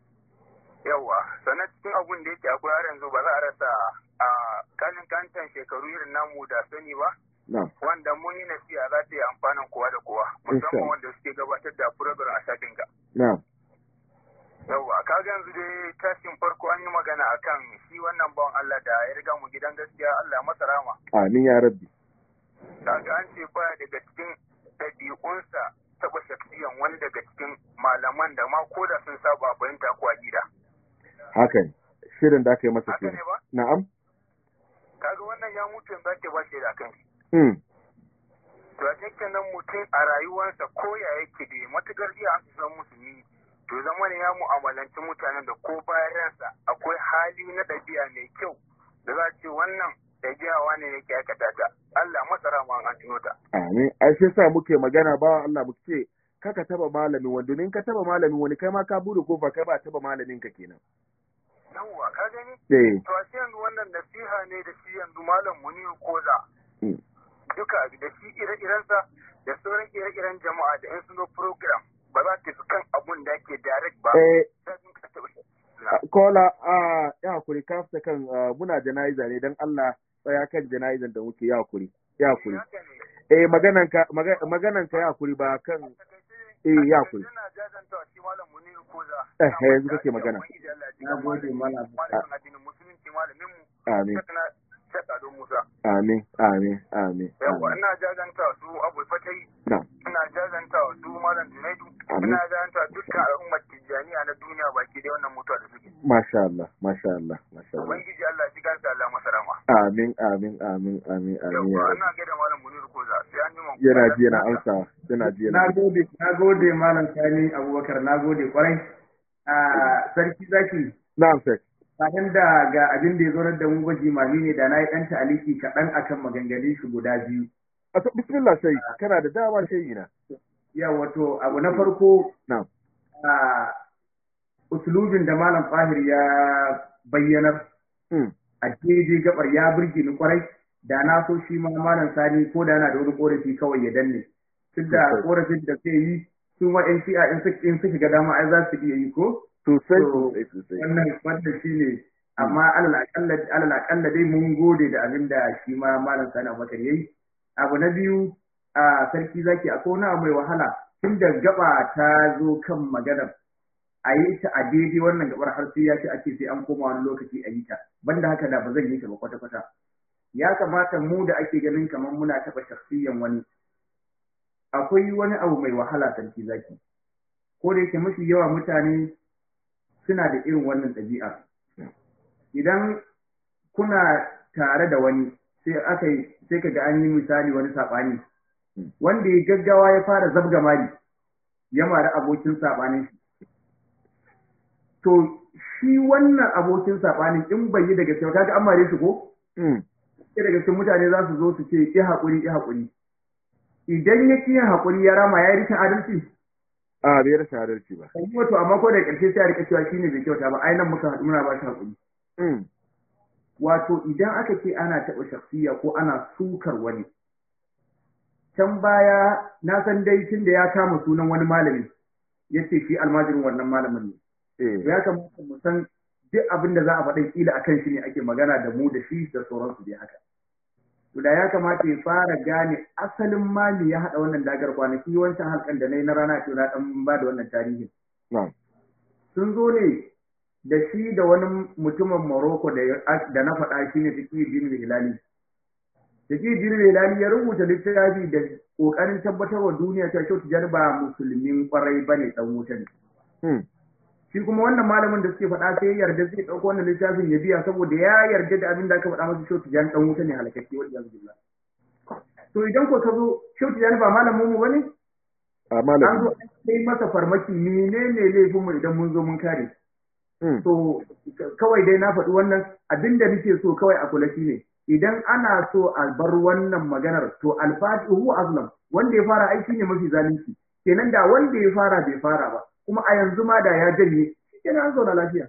yawa sannan cikin abun da yake akwai har yanzu ba za a rasa a kanin kantan shekaru irin namu da sani ba na'am wanda mun yi nasiha za ta yi amfanin kowa da kowa Insha musamman wanda suke gabatar da program a shafin ka na'am Yawwa, kaga yanzu dai tashin farko an yi magana akan shi wannan bawan Allah da ya riga mu gidan gaskiya Allah ya masa rama. amin ya rabbi Kaga an ce baya daga cikin ɗabi'unsa taɓa shaksiyan wani daga cikin malaman da ma ko da sun saba a fahimta ko a gida. haka ne shirin da aka yi masa Haka kenan ne ba? na'am Kaga wannan ya mutu yanzu ake ba shi da kan shi. hmm To a cikin nan mutum a rayuwarsa ko ya yake da matukar iya an san musulmi to zama ne ya mu'amalanci mutanen da ko bayan ransa akwai hali na ɗabi'a mai kyau da za a ce wannan ɗabi'a ne yake aikata ta Allah masara ma an tuno ta. amin ai sai sa muke magana ba Allah muke ce kaka taba malamin wanda in ka taba malamin wani kai ma ka bude kofa kai ba taba malamin ka kenan Yawwa ka gani? eh To a yanzu wannan nasiha ne da shi yanzu malam Muniru Koza hmm. duka da shi ire-irensa da sauran ire-iren jama'a da in sun zo program ba za ta fi kan abun da ake direct ba. eh Sai sun ka taɓa shi. kola a ya hakuri ka fita kan ah, muna jana'iza ne dan Allah tsaya kan jana'izan da muke ya hakuri ya hakuri Haka ne. eh maganan ka maga- maganan ka ya hakuri ba kan eh ya hakuri Ina jajantawa shi malam Muniru Koza. Eh, yanzu kake magana. Na gode, malam. Malamin addinin musulunci malamin mu. amin Shekana Shekka Ado Musa. amin amin amin Yawwa amin ina jajantawa su Abu Fatai. na'am Ina jajantawa su malam Junaidu. Amin. Ina jajantawa dukkan al'ummar Tijjaniya na duniya baki da wannan mutuwa da suke. masha Allah masha Allah masha Allah Ubangiji Allah ji gansa Allah masa rama. amin amin amin amin amin ya Yawwa rabbi. ina gaida malam Muniru Koza. Sai an yi mun yana ji yana amsa yana ji yana na gode na gode malam sani abubakar na gode kwarai a sarki zaki na'am sai kafin da ga abin da ya zo da mu gwaji mami ne da na yi ɗan ta'aliki kaɗan akan maganganun shi guda biyu a to bismillah sai kana da dama sai na ya wato abu na farko na'am a usulubin da malam fahir ya bayyanar hmm a daidai gabar ya burge ni kwarai da na so shi ma malam sani ko da yana da wani korafi kawai ya danne duk da Sosai. korafin da zai yi su ma in shi'a in su in su shiga dama ai za su iya yi ko sosai To, sosai sosai wannan wannan shine amma alal akalla alal akalla dai mun gode da abin da shi ma malam sani abubakar yayi abu na biyu a sarki zaki akwai wani abu mai wahala tun da gaba ta zo kan maganar a yi ta a daidai wannan gabar har sai ya ce ake sai an koma wani lokaci a yi ta banda haka da ba zan yi ta ba kwata kwata ya kamata mu da ake ganin kamar muna taɓa shakhsiyan wani akwai wani abu mai wahala sarki zaki ko da yake mafi yawa mutane suna da irin wannan ɗabi'a idan kuna tare da wani sai aka yi sai ka ga an yi misali wani saɓani wanda ya gaggawa ya fara zabga mari ya mari abokin saɓanin shi to shi wannan abokin saɓanin in bai yi daga cewa kaga an mare shi ko Mm. sai daga cikin mutane za su zo su ce ki haƙuri ki haƙuri idan ya ki yin haƙuri ya rama ya yi rikin adalci A bai rashin adalci ba. kan wato amma ko da ƙarshe sai a rika cewa shine bai kyauta ba ai nan muka haɗu muna ba shi haƙuri Mm. wato idan aka ce ana taɓa shakhsiya ko ana sukar wani can baya na san dai tun da ya kama sunan wani malami ya ce shi almajirin wannan malamin ne Eh. ya kamata mu san duk abin da za a faɗa kila akan shi ne ake magana da mu da shi da sauransu dai haka to da ya kamata ya fara gane asalin mali ya haɗa wannan dagar kwanaki wancan halkan da na yi na rana ce na ɗan ba da wannan tarihin Na'am. sun zo ne da shi da wani mutumin Morocco da ya- da na faɗa shi ne Fikir bin Hilali. Fikir bin Hilali ya rubuta littafi da ƙoƙarin tabbatar wa duniya cewa Shehu Tijjani ba musulmin ƙwarai ba ne ɗan wuta ne. Mm. Shi kuma wannan malamin da suke faɗa sai ya yarda zai ɗauko wannan littafin ya biya saboda ya yarda da abin da aka faɗa masa Shehu Tijjani ɗan wuta ne halakakke wani yanzu billah. To idan ko ka zo Shehu Tijjani ba malamin mu ba ne? A An zo malami. an kai masa farmaki menene laifinmu idan mun zo mun kare. Mm. So kawai dai na faɗi wannan abin da nake so kawai a kula shi ne idan ana so a bar wannan maganar to alfatihu azlam wanda ya fara aiki ne mafi zalunci kenan da wanda ya fara bai fara ba kuma a yanzu ma da ya janye kenan an zauna lafiya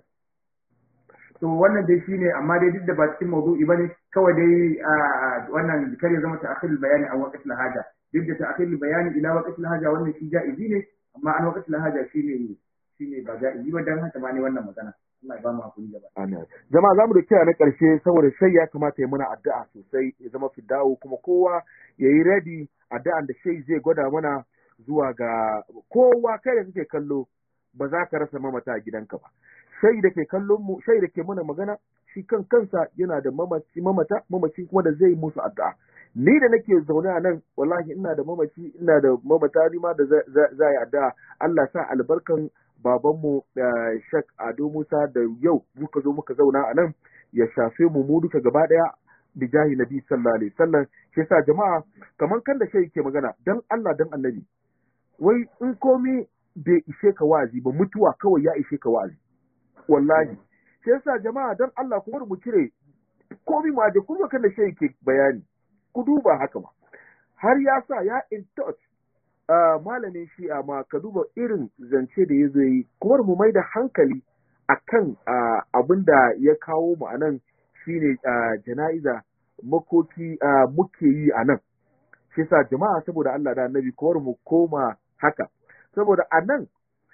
to wannan dai shine amma dai duk da ba cikin maudu'i bane kawai dai a wannan kar ya zama ta'khirul bayani a waqtil haja duk da ta'khirul bayani ila waqtil haja wannan shi ja'izi ne amma an waqtil haja shine shine ba ja'izi ba dan haka ma ne wannan magana Allah ya ba mu hakuri gaba Amin. Jama'a za mu da kira na ƙarshe saboda shai ya kamata ya mana addu'a sosai ya zama fidawo kuma kowa ya yi ready addu'an da shai zai gwada mana zuwa ga kowa kai da kake kallo ba za ka rasa mamata a gidanka ba. Shai da ke kallon mu, shai da ke mana magana shi kan kansa yana da mamaci mamata, mamaci kuma da zai musu addu'a. Ni da nake zaune a nan wallahi ina da mamaci, ina da mamata ni ma da za za- za yi addu'a. Allah sa albarkan babanmu da Shek Ado Musa da yau muka zo muka zauna a nan ya shafe mu mu duka gaba daya bijahi nabi sallallahu alaihi wasallam shi yasa jama'a kamar kan da shi ke magana dan Allah dan annabi wai in komi bai ishe ka wa'azi ba mutuwa kawai ya ishe ka wa'azi wallahi shi yasa jama'a dan Allah kuma mu cire komi ma da kuma kan da shi ke bayani ku duba haka ma har ya sa ya in touch uh, malamin shi'a ma ka duba irin zance da ya zo yi kuma mu mai da hankali akan uh, abin da ya kawo mu a nan shine uh, jana'iza makoki uh, muke yi a nan shi sa jama'a saboda Allah da annabi kowar mu koma haka saboda a nan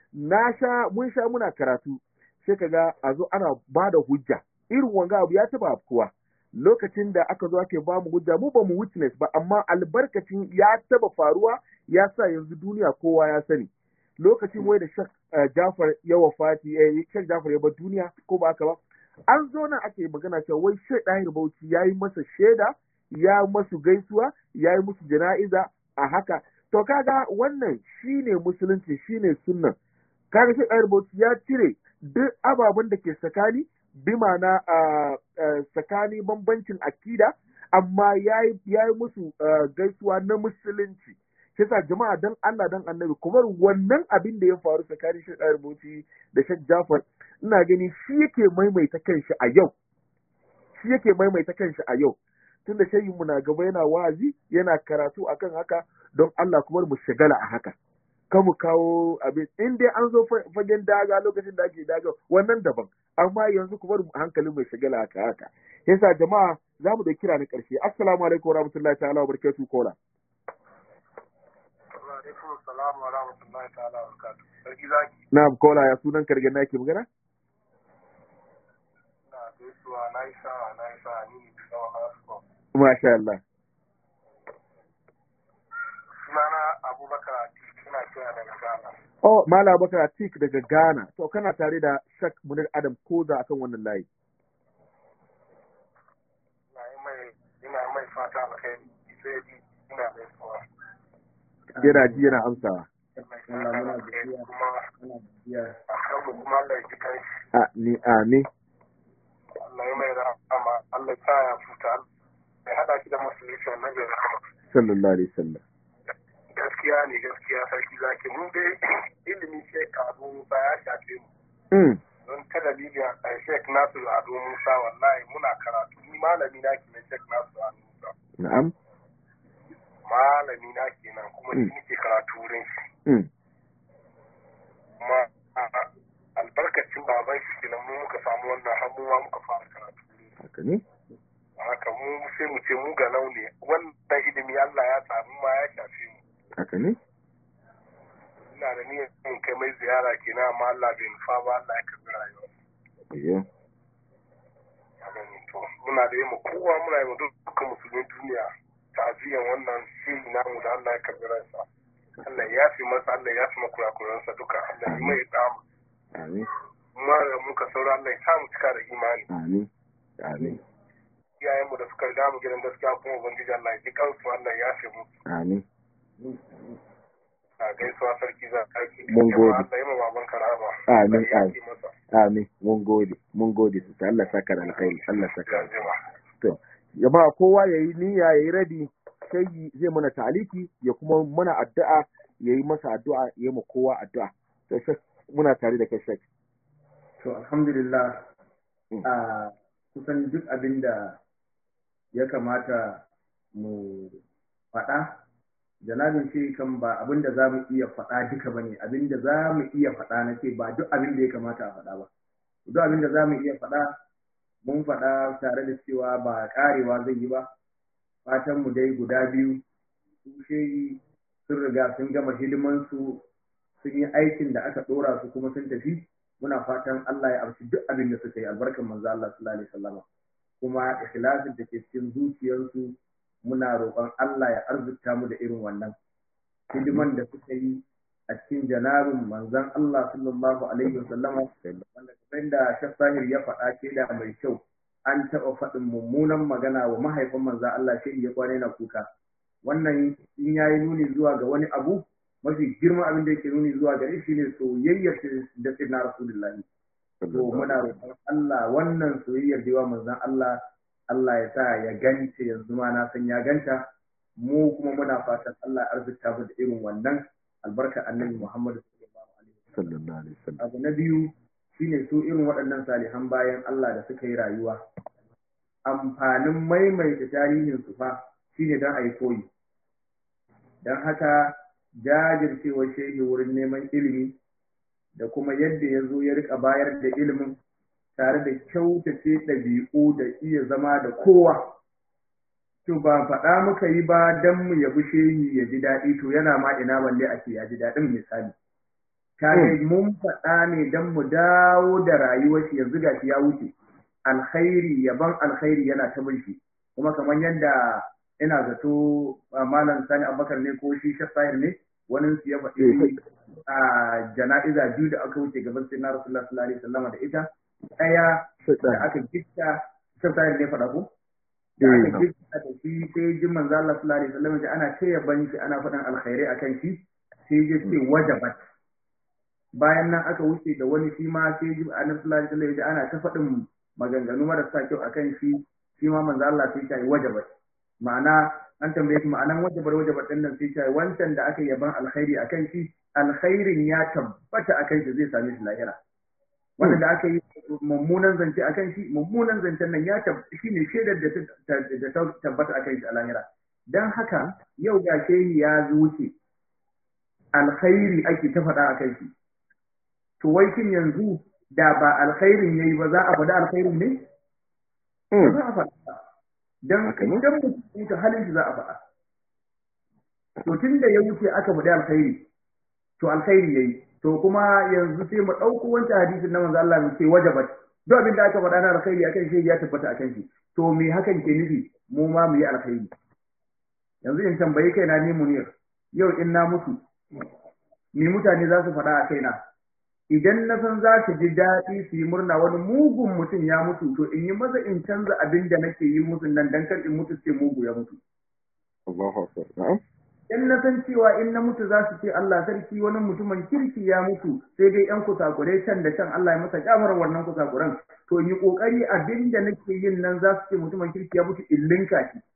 na sha mun sha muna karatu sai kaga a zo ana ba da hujja irin wanga abu ya taba afkuwa lokacin da aka zo ake ba mu hujja mu ba mu witness ba amma albarkacin ya taba faruwa ya sa yanzu duniya kowa ya sani lokacin wai da Shek Jafar ya wafati eh Shek Jafar ya bar duniya ko ba haka ba an zo nan ake magana cewa wai Shek Dahir Bauchi ya yi masa shaida ya masu gaisuwa ya yi musu jana'iza a haka to kaga wannan shine musulunci shine sunnan kaga Shek Dahir Bauchi ya cire duk ababen da ke tsakani bi ma'ana tsakani bambancin akida amma ya yi musu gaisuwa na musulunci yasa jama'a dan Allah dan annabi kuma wannan abin da ya faru tsakanin Sheikh Ayar Bauchi da Sheikh Jafar ina gani shi yake maimaita kanshi a yau shi yake maimaita kanshi a yau tunda shayin mu na gaba yana wazi yana karatu akan haka don Allah kuma mu shagala a haka kan mu kawo abin in dai an zo fagen daga lokacin da ake daga wannan daban amma yanzu kuma hankalin mai shagala haka haka yasa jama'a za mu da kira na ƙarshe assalamu alaikum warahmatullahi ta'ala wa barakatuh kola alaikum salam wa rahmatullahi ta'ala wa barakatuh sarki zaki na'am kola ya sunan kargan nake magana na gaisuwa na yi sa'a na yi sa'a ni ne bisa wa hasko masha Allah sunana abubakar suna kira daga ghana oh mala abubakar atik daga ghana to kana tare da shak munir adam koza akan wannan layi ina yi mai ina mai fata alkhairi sai ji ina mai suwa yana ji yana amsawa mai fata alkhairi kuma a kan mu kuma Allah ya ji kanshi a ni amin Allah ya mai rahama Allah ya sa ya futa ya hada shi da musulunci wannan bai rahama sallallahu alaihi wasallam gaskiya ne gaskiya sarki zaki mu dai ilimi sai karu ba ya shafe mu mm don ta dalilin a Sheikh Nasir Ado Musa wallahi muna karatu ni malami na kenan Sheikh Nasir Ado Musa na'am malami na kenan kuma shi Mm. nake karatu wurin shi mm. kuma a- albarkacin baban shi kenan mu muka samu wannan hannuwa muka fara karatu wurin shi. haka ne haka mu sai mu ce mu ga launi wannan ilimi Allah ya samu ma ya shafe mu haka ne ina da niyyar in kai mai ziyara kenan amma Allah bai nufa ba Allah ya karbi rayuwa ayyo a gani to muna da yi mu kowa muna yi mu dukkan musulmin duniya ta'aziyan wannan shiri namu da Allah ya karbi ransa Allah ya yafi masa Allah ya yafi makurakuransa duka Allah ya mai dama amin kuma da muka saura Allah ya samu cika da imani amin amin iyayenmu da suka riga mu gidan gaskiya kuma ubangiji Allah ya ji kansu Allah ya yafe mu amin a gaisuwa sarki za ka yi Mun gode. Allah ya ma baban karama Amin, Allah ya amin. yafe masa amin mun gode mun gode su Allah saka da alkhairi Allah saka ya jima to jama'a kowa yayi niyya yayi ready sai zai mana taliki ya kuma mana addu'a yayi masa addu'a yayi ma kowa addu'a to shek muna tare da kai shek To alhamdulillah Mm. a kusan duk abin da ya kamata mu faɗa janabin shi kan ba abin da za mu iya faɗa duka ba ne abin da za mu iya faɗa na ce ba duk abin da ya kamata a faɗa ba duk abin da za mu iya faɗa mun faɗa tare da cewa ba ƙarewa zai yi ba fatan mu dai guda biyu su shehi sun riga sun gama hidimansu sun yi aikin da aka ɗora su kuma sun tafi muna fatan Allah ya amshi duk abin da suka yi albarkan manzo Allah sallallahu alaihi wasallam kuma ikhlasin da ke cikin zuciyarsu muna roƙon Allah ya arzuta mu da irin wannan hidiman da suka yi a cikin janabin manzon Allah sallallahu alaihi wasallam wanda kamar da Shaf Sahir ya faɗa ke da mai kyau an taɓa faɗin mummunan magana wa mahaifin manzon Allah shi ya kwana yana kuka wannan in yayi nuni zuwa ga wani abu mafi girman abin da yake nuni zuwa gare shi ne soyayyar da sai na rasulullahi to muna roƙon Allah wannan soyayyar da yawa manzon Allah Allah ya sa ya gance yanzu ma na san ya ganta mu kuma muna fatan Allah ya arzuta mu da irin wannan albarka annabi Muhammad sallallahu alaihi wasallam sallallahu alaihi wasallam abu na biyu shine su irin waɗannan salihan bayan Allah da suka yi rayuwa amfanin maimaita tarihin su fa shine dan ayi koyi dan haka jajircewar shehi wurin neman ilimi da kuma yadda ya zo ya rika bayar da ilimin tare da kyautace ɗabi'u da iya zama da kowa to ba faɗa muka yi ba don mu yabi shehi ya ji daɗi to yana ma ina balle ake ya ji daɗin misali kage mun faɗa ne don mu dawo da rayuwar shi yanzu gashi ya wuce alkhairi yaban alkhairi yana ta bin shi kuma kamar yadda ina zato malam sani abubakar ne ko shi shafayar ne wani su ya faɗi a jana'iza biyu da aka wuce gaban sai na rasulullah sallallahu alaihi wasallam da ita ɗaya da aka gitta shafayar ne faɗa ko da aka gitta da shi sai jin manzo Allah sallallahu alaihi wasallam da ana taya ban shi ana faɗan alkhairai akan shi sai ya ce wajabat bayan nan aka wuce da wani shi ma sai ji annabi sallallahu alaihi wasallam ana ta faɗin maganganu marasa kyau akan shi shi ma manzo Allah sai ya yi wajabat ma'ana an tambaye shi ma'anan wajabar wajabar din nan sai ya wancan da aka yaban alkhairi akan shi alkhairin ya tabbata akan shi zai same shi lahira wanda da aka yi mummunan zance akan shi mummunan zancen nan ya tabbata shine shaidar da ta tabbata akan shi a lahira dan haka yau ga shehi ya zuce alkhairi ake ta faɗa akan shi to wai kin yanzu da ba alkhairin yayi ba za a faɗi alkhairin ne? Ba za a faɗa. Dan idan mutum ta halin shi za a faɗa. To tun da ya wuce aka faɗi alkhairi, to alkhairi yayi. To kuma yanzu sai mu ɗauko wancan hadisin na manzo Allah mu ce wajabat. Duk abin da aka faɗa na alkhairi akan shi ya tabbata akan shi. To me hakan ke nufi? Mu ma mu yi alkhairi. Yanzu in tambayi kaina ni munir. Yau in na mutu. Me mutane za su faɗa a kaina? idan na san za su ji daɗi su yi murna wani mugun mutum ya mutu to in yi maza in canza abin da nake yi musu nan dan kar in mutu ce mugu ya mutu. Allahu akbar. Na'am. In na san cewa in na mutu za su ce Allah sarki wani mutumin kirki ya mutu sai dai yan kusakurai can da can Allah ya masa kyamar wannan kusakuran to in yi kokari abin da nake yin nan za su ce mutumin kirki ya mutu in linka shi.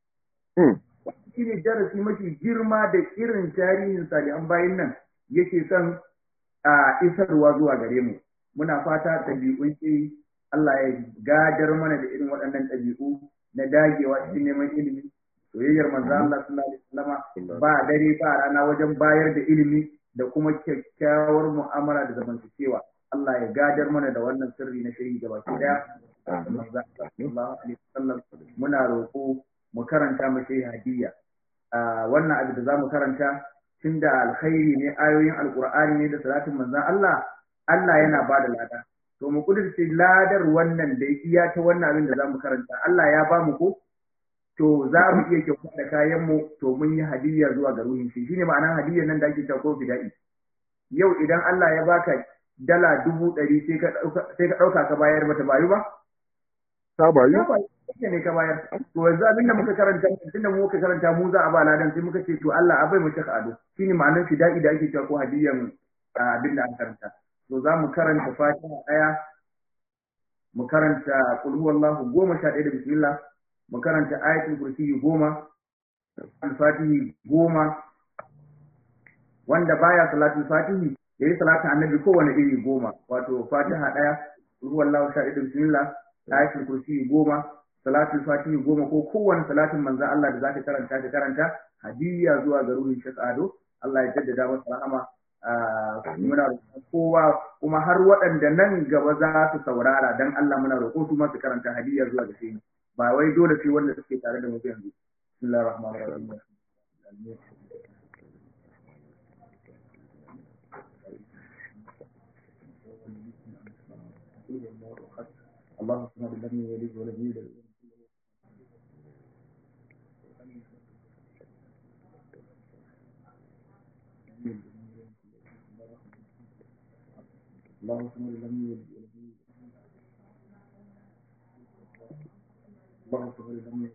Shi ne darasi mafi girma da irin tarihin salihan bayin nan yake son a isarwa zuwa gare mu muna fata ɗabi'un iri Allah ya gadar mana da irin waɗannan ɗabi'u na dagewa cikin neman ilimi soyayyar manzo Allah sallallahu alaihi wasallama ba dare ba rana wajen bayar da ilimi da kuma kyakkyawar mu'amala da zamantakewa Allah ya gadar mana da wannan sirri na shiri gaba ki daya manzo Allah sallallahu alaihi wasallam muna roƙo mu karanta mu shi hadiyya wannan abu da zamu karanta tunda alkhairi ne ayoyin alqur'ani ne da salatin manzon Allah Allah yana ba da lada to mu kudurce ladar wannan da iya ta wannan abin da zamu karanta Allah ya ba mu ko to za mu iya kyauta da kayan mu to mun yi hadiyya zuwa ga ruhin shi shine ma'anar hadiyyar nan da ake cewa ko fida'i yau idan Allah ya baka dala dubu ɗari sai ka ɗauka ka bayar bata bayu ba ta bayu ne ka bayar to yanzu abin da muka karanta tun da muka karanta mu za a ba ladan sai muka ce to Allah abai mu shaka ado shine ma'anar fida'i da ake cewa ko hadiyyan abin da an karanta to za mu karanta fatiha ɗaya mu karanta qul huwallahu goma sha ɗaya da bismillah mu karanta ayatul kursi goma al-fatihi goma wanda baya salatul fatihi yayi salatin annabi kowane iri goma wato fatiha ɗaya qul huwallahu sha ɗaya da bismillah ayatul kursi goma salatul fatihi goma ko kowane salatin manzon Allah da zaka karanta ka karanta hadiyya zuwa ga ruhin shakado Allah ya jaddada masa rahama muna roƙon kowa kuma har waɗanda nan gaba za su saurara dan Allah muna roƙo su ma su karanta hadiyya zuwa ga shi ba wai dole sai wanda suke tare da mu yanzu bismillahir rahmanir rahim اللهم صل على النبي ولي ولي اللهم صل على النبي ولي اللهم صل على النبي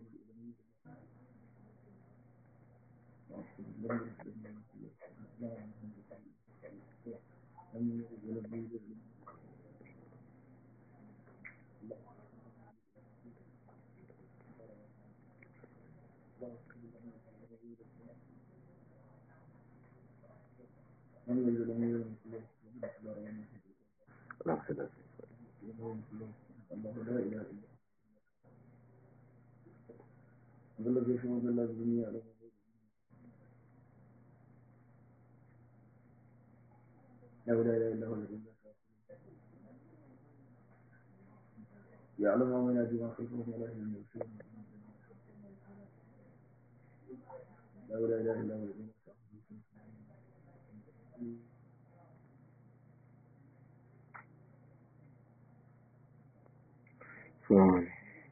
لا اله الا هو الذي يعلم ما ينادي ما خلفهم ولا هم يبصرون لا اله الا هو الذي Sorry.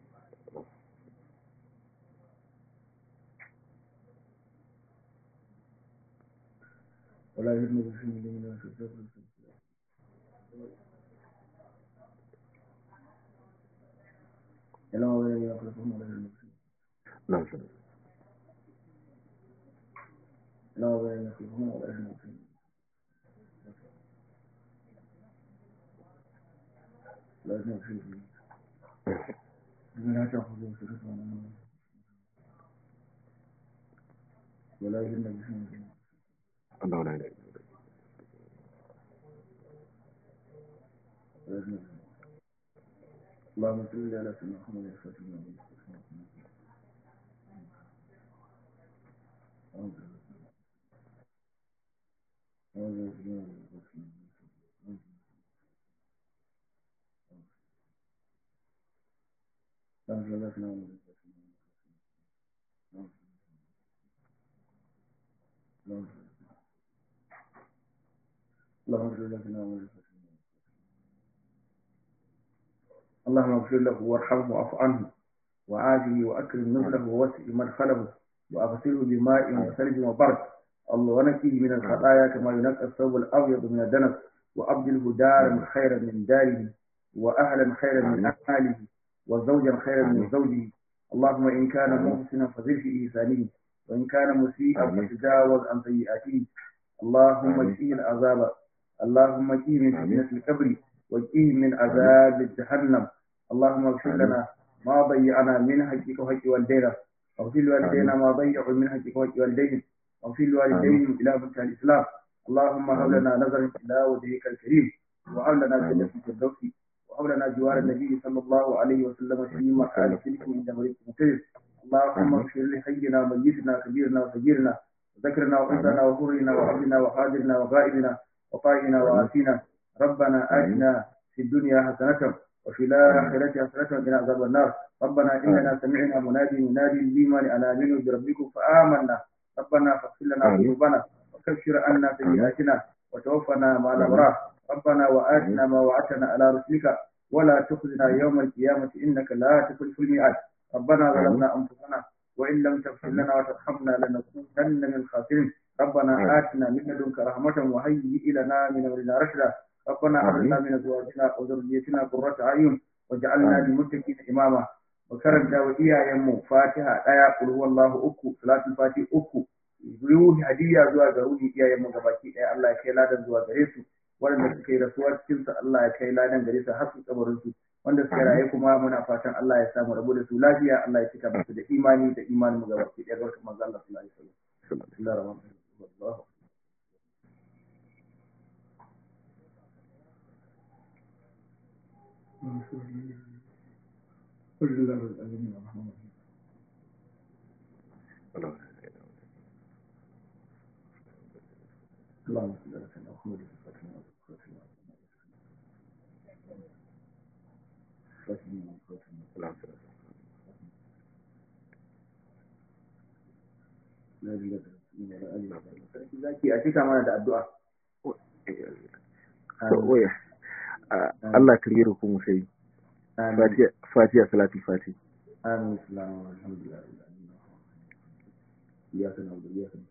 ولا يهدم بشيء من في الجبل يعلم ما بين يخلفهم ولا هم يبصرون نعم سلام. يعلم ما بين يخلفهم ولا هم يبصرون لا يهدم بشيء لا تأخذوا سنة ولا نوم ولا يهدم بشيء الله لا إله إلا الله. اللهم صل على سيدنا محمد الفاتح لما اللهم اغفر له اللهم اغفر له وارحمه واعف عنه وعافه واكرم نزله ووسع مدخله واغسله بماء وثلج وبرد الله ونقيه من الخطايا كما ينقى الثوب الابيض من الدنس وابدله دارا خيرا من داره واهلا خيرا من اهله وزوجا خيرا من زوجه اللهم ان كان محسنا فزد في احسانه وان كان مسيئا فتجاوز عن سيئاته اللهم اجئه العذاب اللهم اجئه من فتنه القبر واجئه من عذاب جهنم اللهم اغفر لنا ما ضيعنا من حقك وحق والدينا واغفر لوالدينا ما ضيعوا من حقك وحق والديهم واغفر لوالديهم الى فتح الاسلام اللهم هب لنا نظرا الى وجهك الكريم وهب لنا جنة الفردوس وهب لنا جوار النبي صلى الله عليه وسلم في مكان سلك عند مريض مقتدر اللهم اغفر لحينا وميتنا كبيرنا وصغيرنا وذكرنا وانثانا وحورنا وعبدنا وحاضرنا وغائبنا وطائنا وآتينا ربنا آتنا في الدنيا حسنة وفي الآخرة حسنة وقنا عذاب النار ربنا إننا سمعنا منادي منادي الإيمان أن آمنوا بربكم فآمنا ربنا فاغفر لنا ذنوبنا وكفر عنا سيئاتنا وتوفنا مع الأبرار ربنا وآتنا ما وعدتنا على رسلك ولا تخزنا يوم القيامة إنك لا تخلف الميعاد ربنا ظلمنا أنفسنا وإن لم تغفر لنا وترحمنا لنكونن من الخاسرين ربنا آتنا من لدنك رحمة وهيئ لنا من أمرنا رشدا ربنا هب لنا من أزواجنا وذريتنا قرة أعين وجعلنا للمتقين إماما وكرمتا وإيايمو فاتحة آية قل هو الله أكو صلاة الفاتحة أكو ruhi hadiya zuwa ga ruhi iyayen mu gabaki ɗaya Allah ya kai ladan zuwa gare su waɗanda suka yi rasuwa cikin sa Allah ya kai ladan gare su har su kabarin su wanda suka raye kuma muna fatan Allah ya samu rabu da su lafiya Allah ya cika musu da imani da imanin mu gabaki ɗaya ga manzo Allah sallallahu alaihi wasallam bismillahir rahmanir rahim قل الله الأمين الرحمن الرحيم اللهم صل على سيدنا محمد zaki a cika mana da addu'a waya Allah ka yi rukun sai fatiha salati fati amin salamu alhamdulillah ya kana da ya kana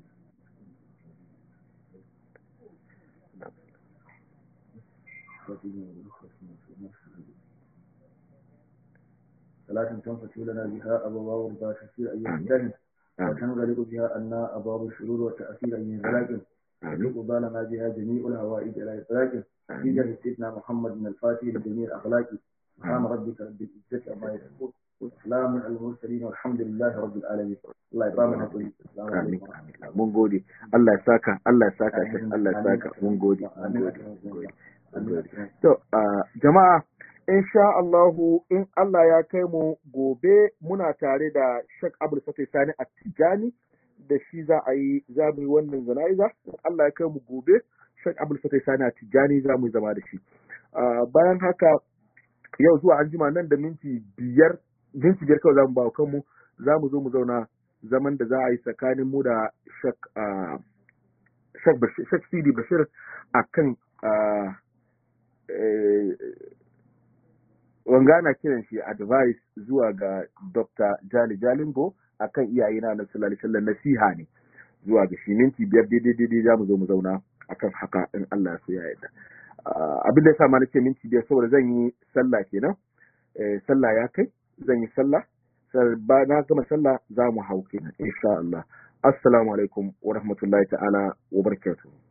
صلاة تنفتح لنا بها أبواب رضا تسير أيها الدهن وتنغلق بها أن أبواب الشرور وتأثير أيها الزلاجم وتقضى لنا بها جميع الهوائج إلى إطلاق في جهة سيدنا محمد من الفاتح لجميع الأخلاق سبحان ربك رب العزة عما يصفون وسلام على المرسلين والحمد لله رب العالمين الله يبارك فيك السلام عليكم mun gode Allah ya saka Allah ya saka shi Allah ya saka mun gode mun gode mun gode to jama'a insha Allahu in Allah ya kai mu gobe muna tare da Sheikh Abdul Fatih Sani Attijani da shi za a yi za mu yi wannan zana'iza Allah ya kai mu gobe Sheikh Abdul Fatih Sani Attijani za mu zama da shi bayan haka yau zuwa an jima nan da minti biyar minti biyar kawai za mu ba kanmu za mu zo mu zauna zaman da za a yi tsakanin mu da Sheikh Sidi Bashir a kan wangana kiran shi advice zuwa ga Dr. Jali Jalingo a kan iyayena na sallallahu nasiha ne zuwa ga shi minti biyar daidai daidai za mu zo mu zauna akan haka in Allah so ya yarda. Abin da ya sa ma nake minti biyar saboda zan yi sallah kenan. Sallah ya kai zan yi sallah ba na gama sallah za mu hau kenan insha Allah assalamu alaikum wa rahmatullahi ta'ala wa barakatuh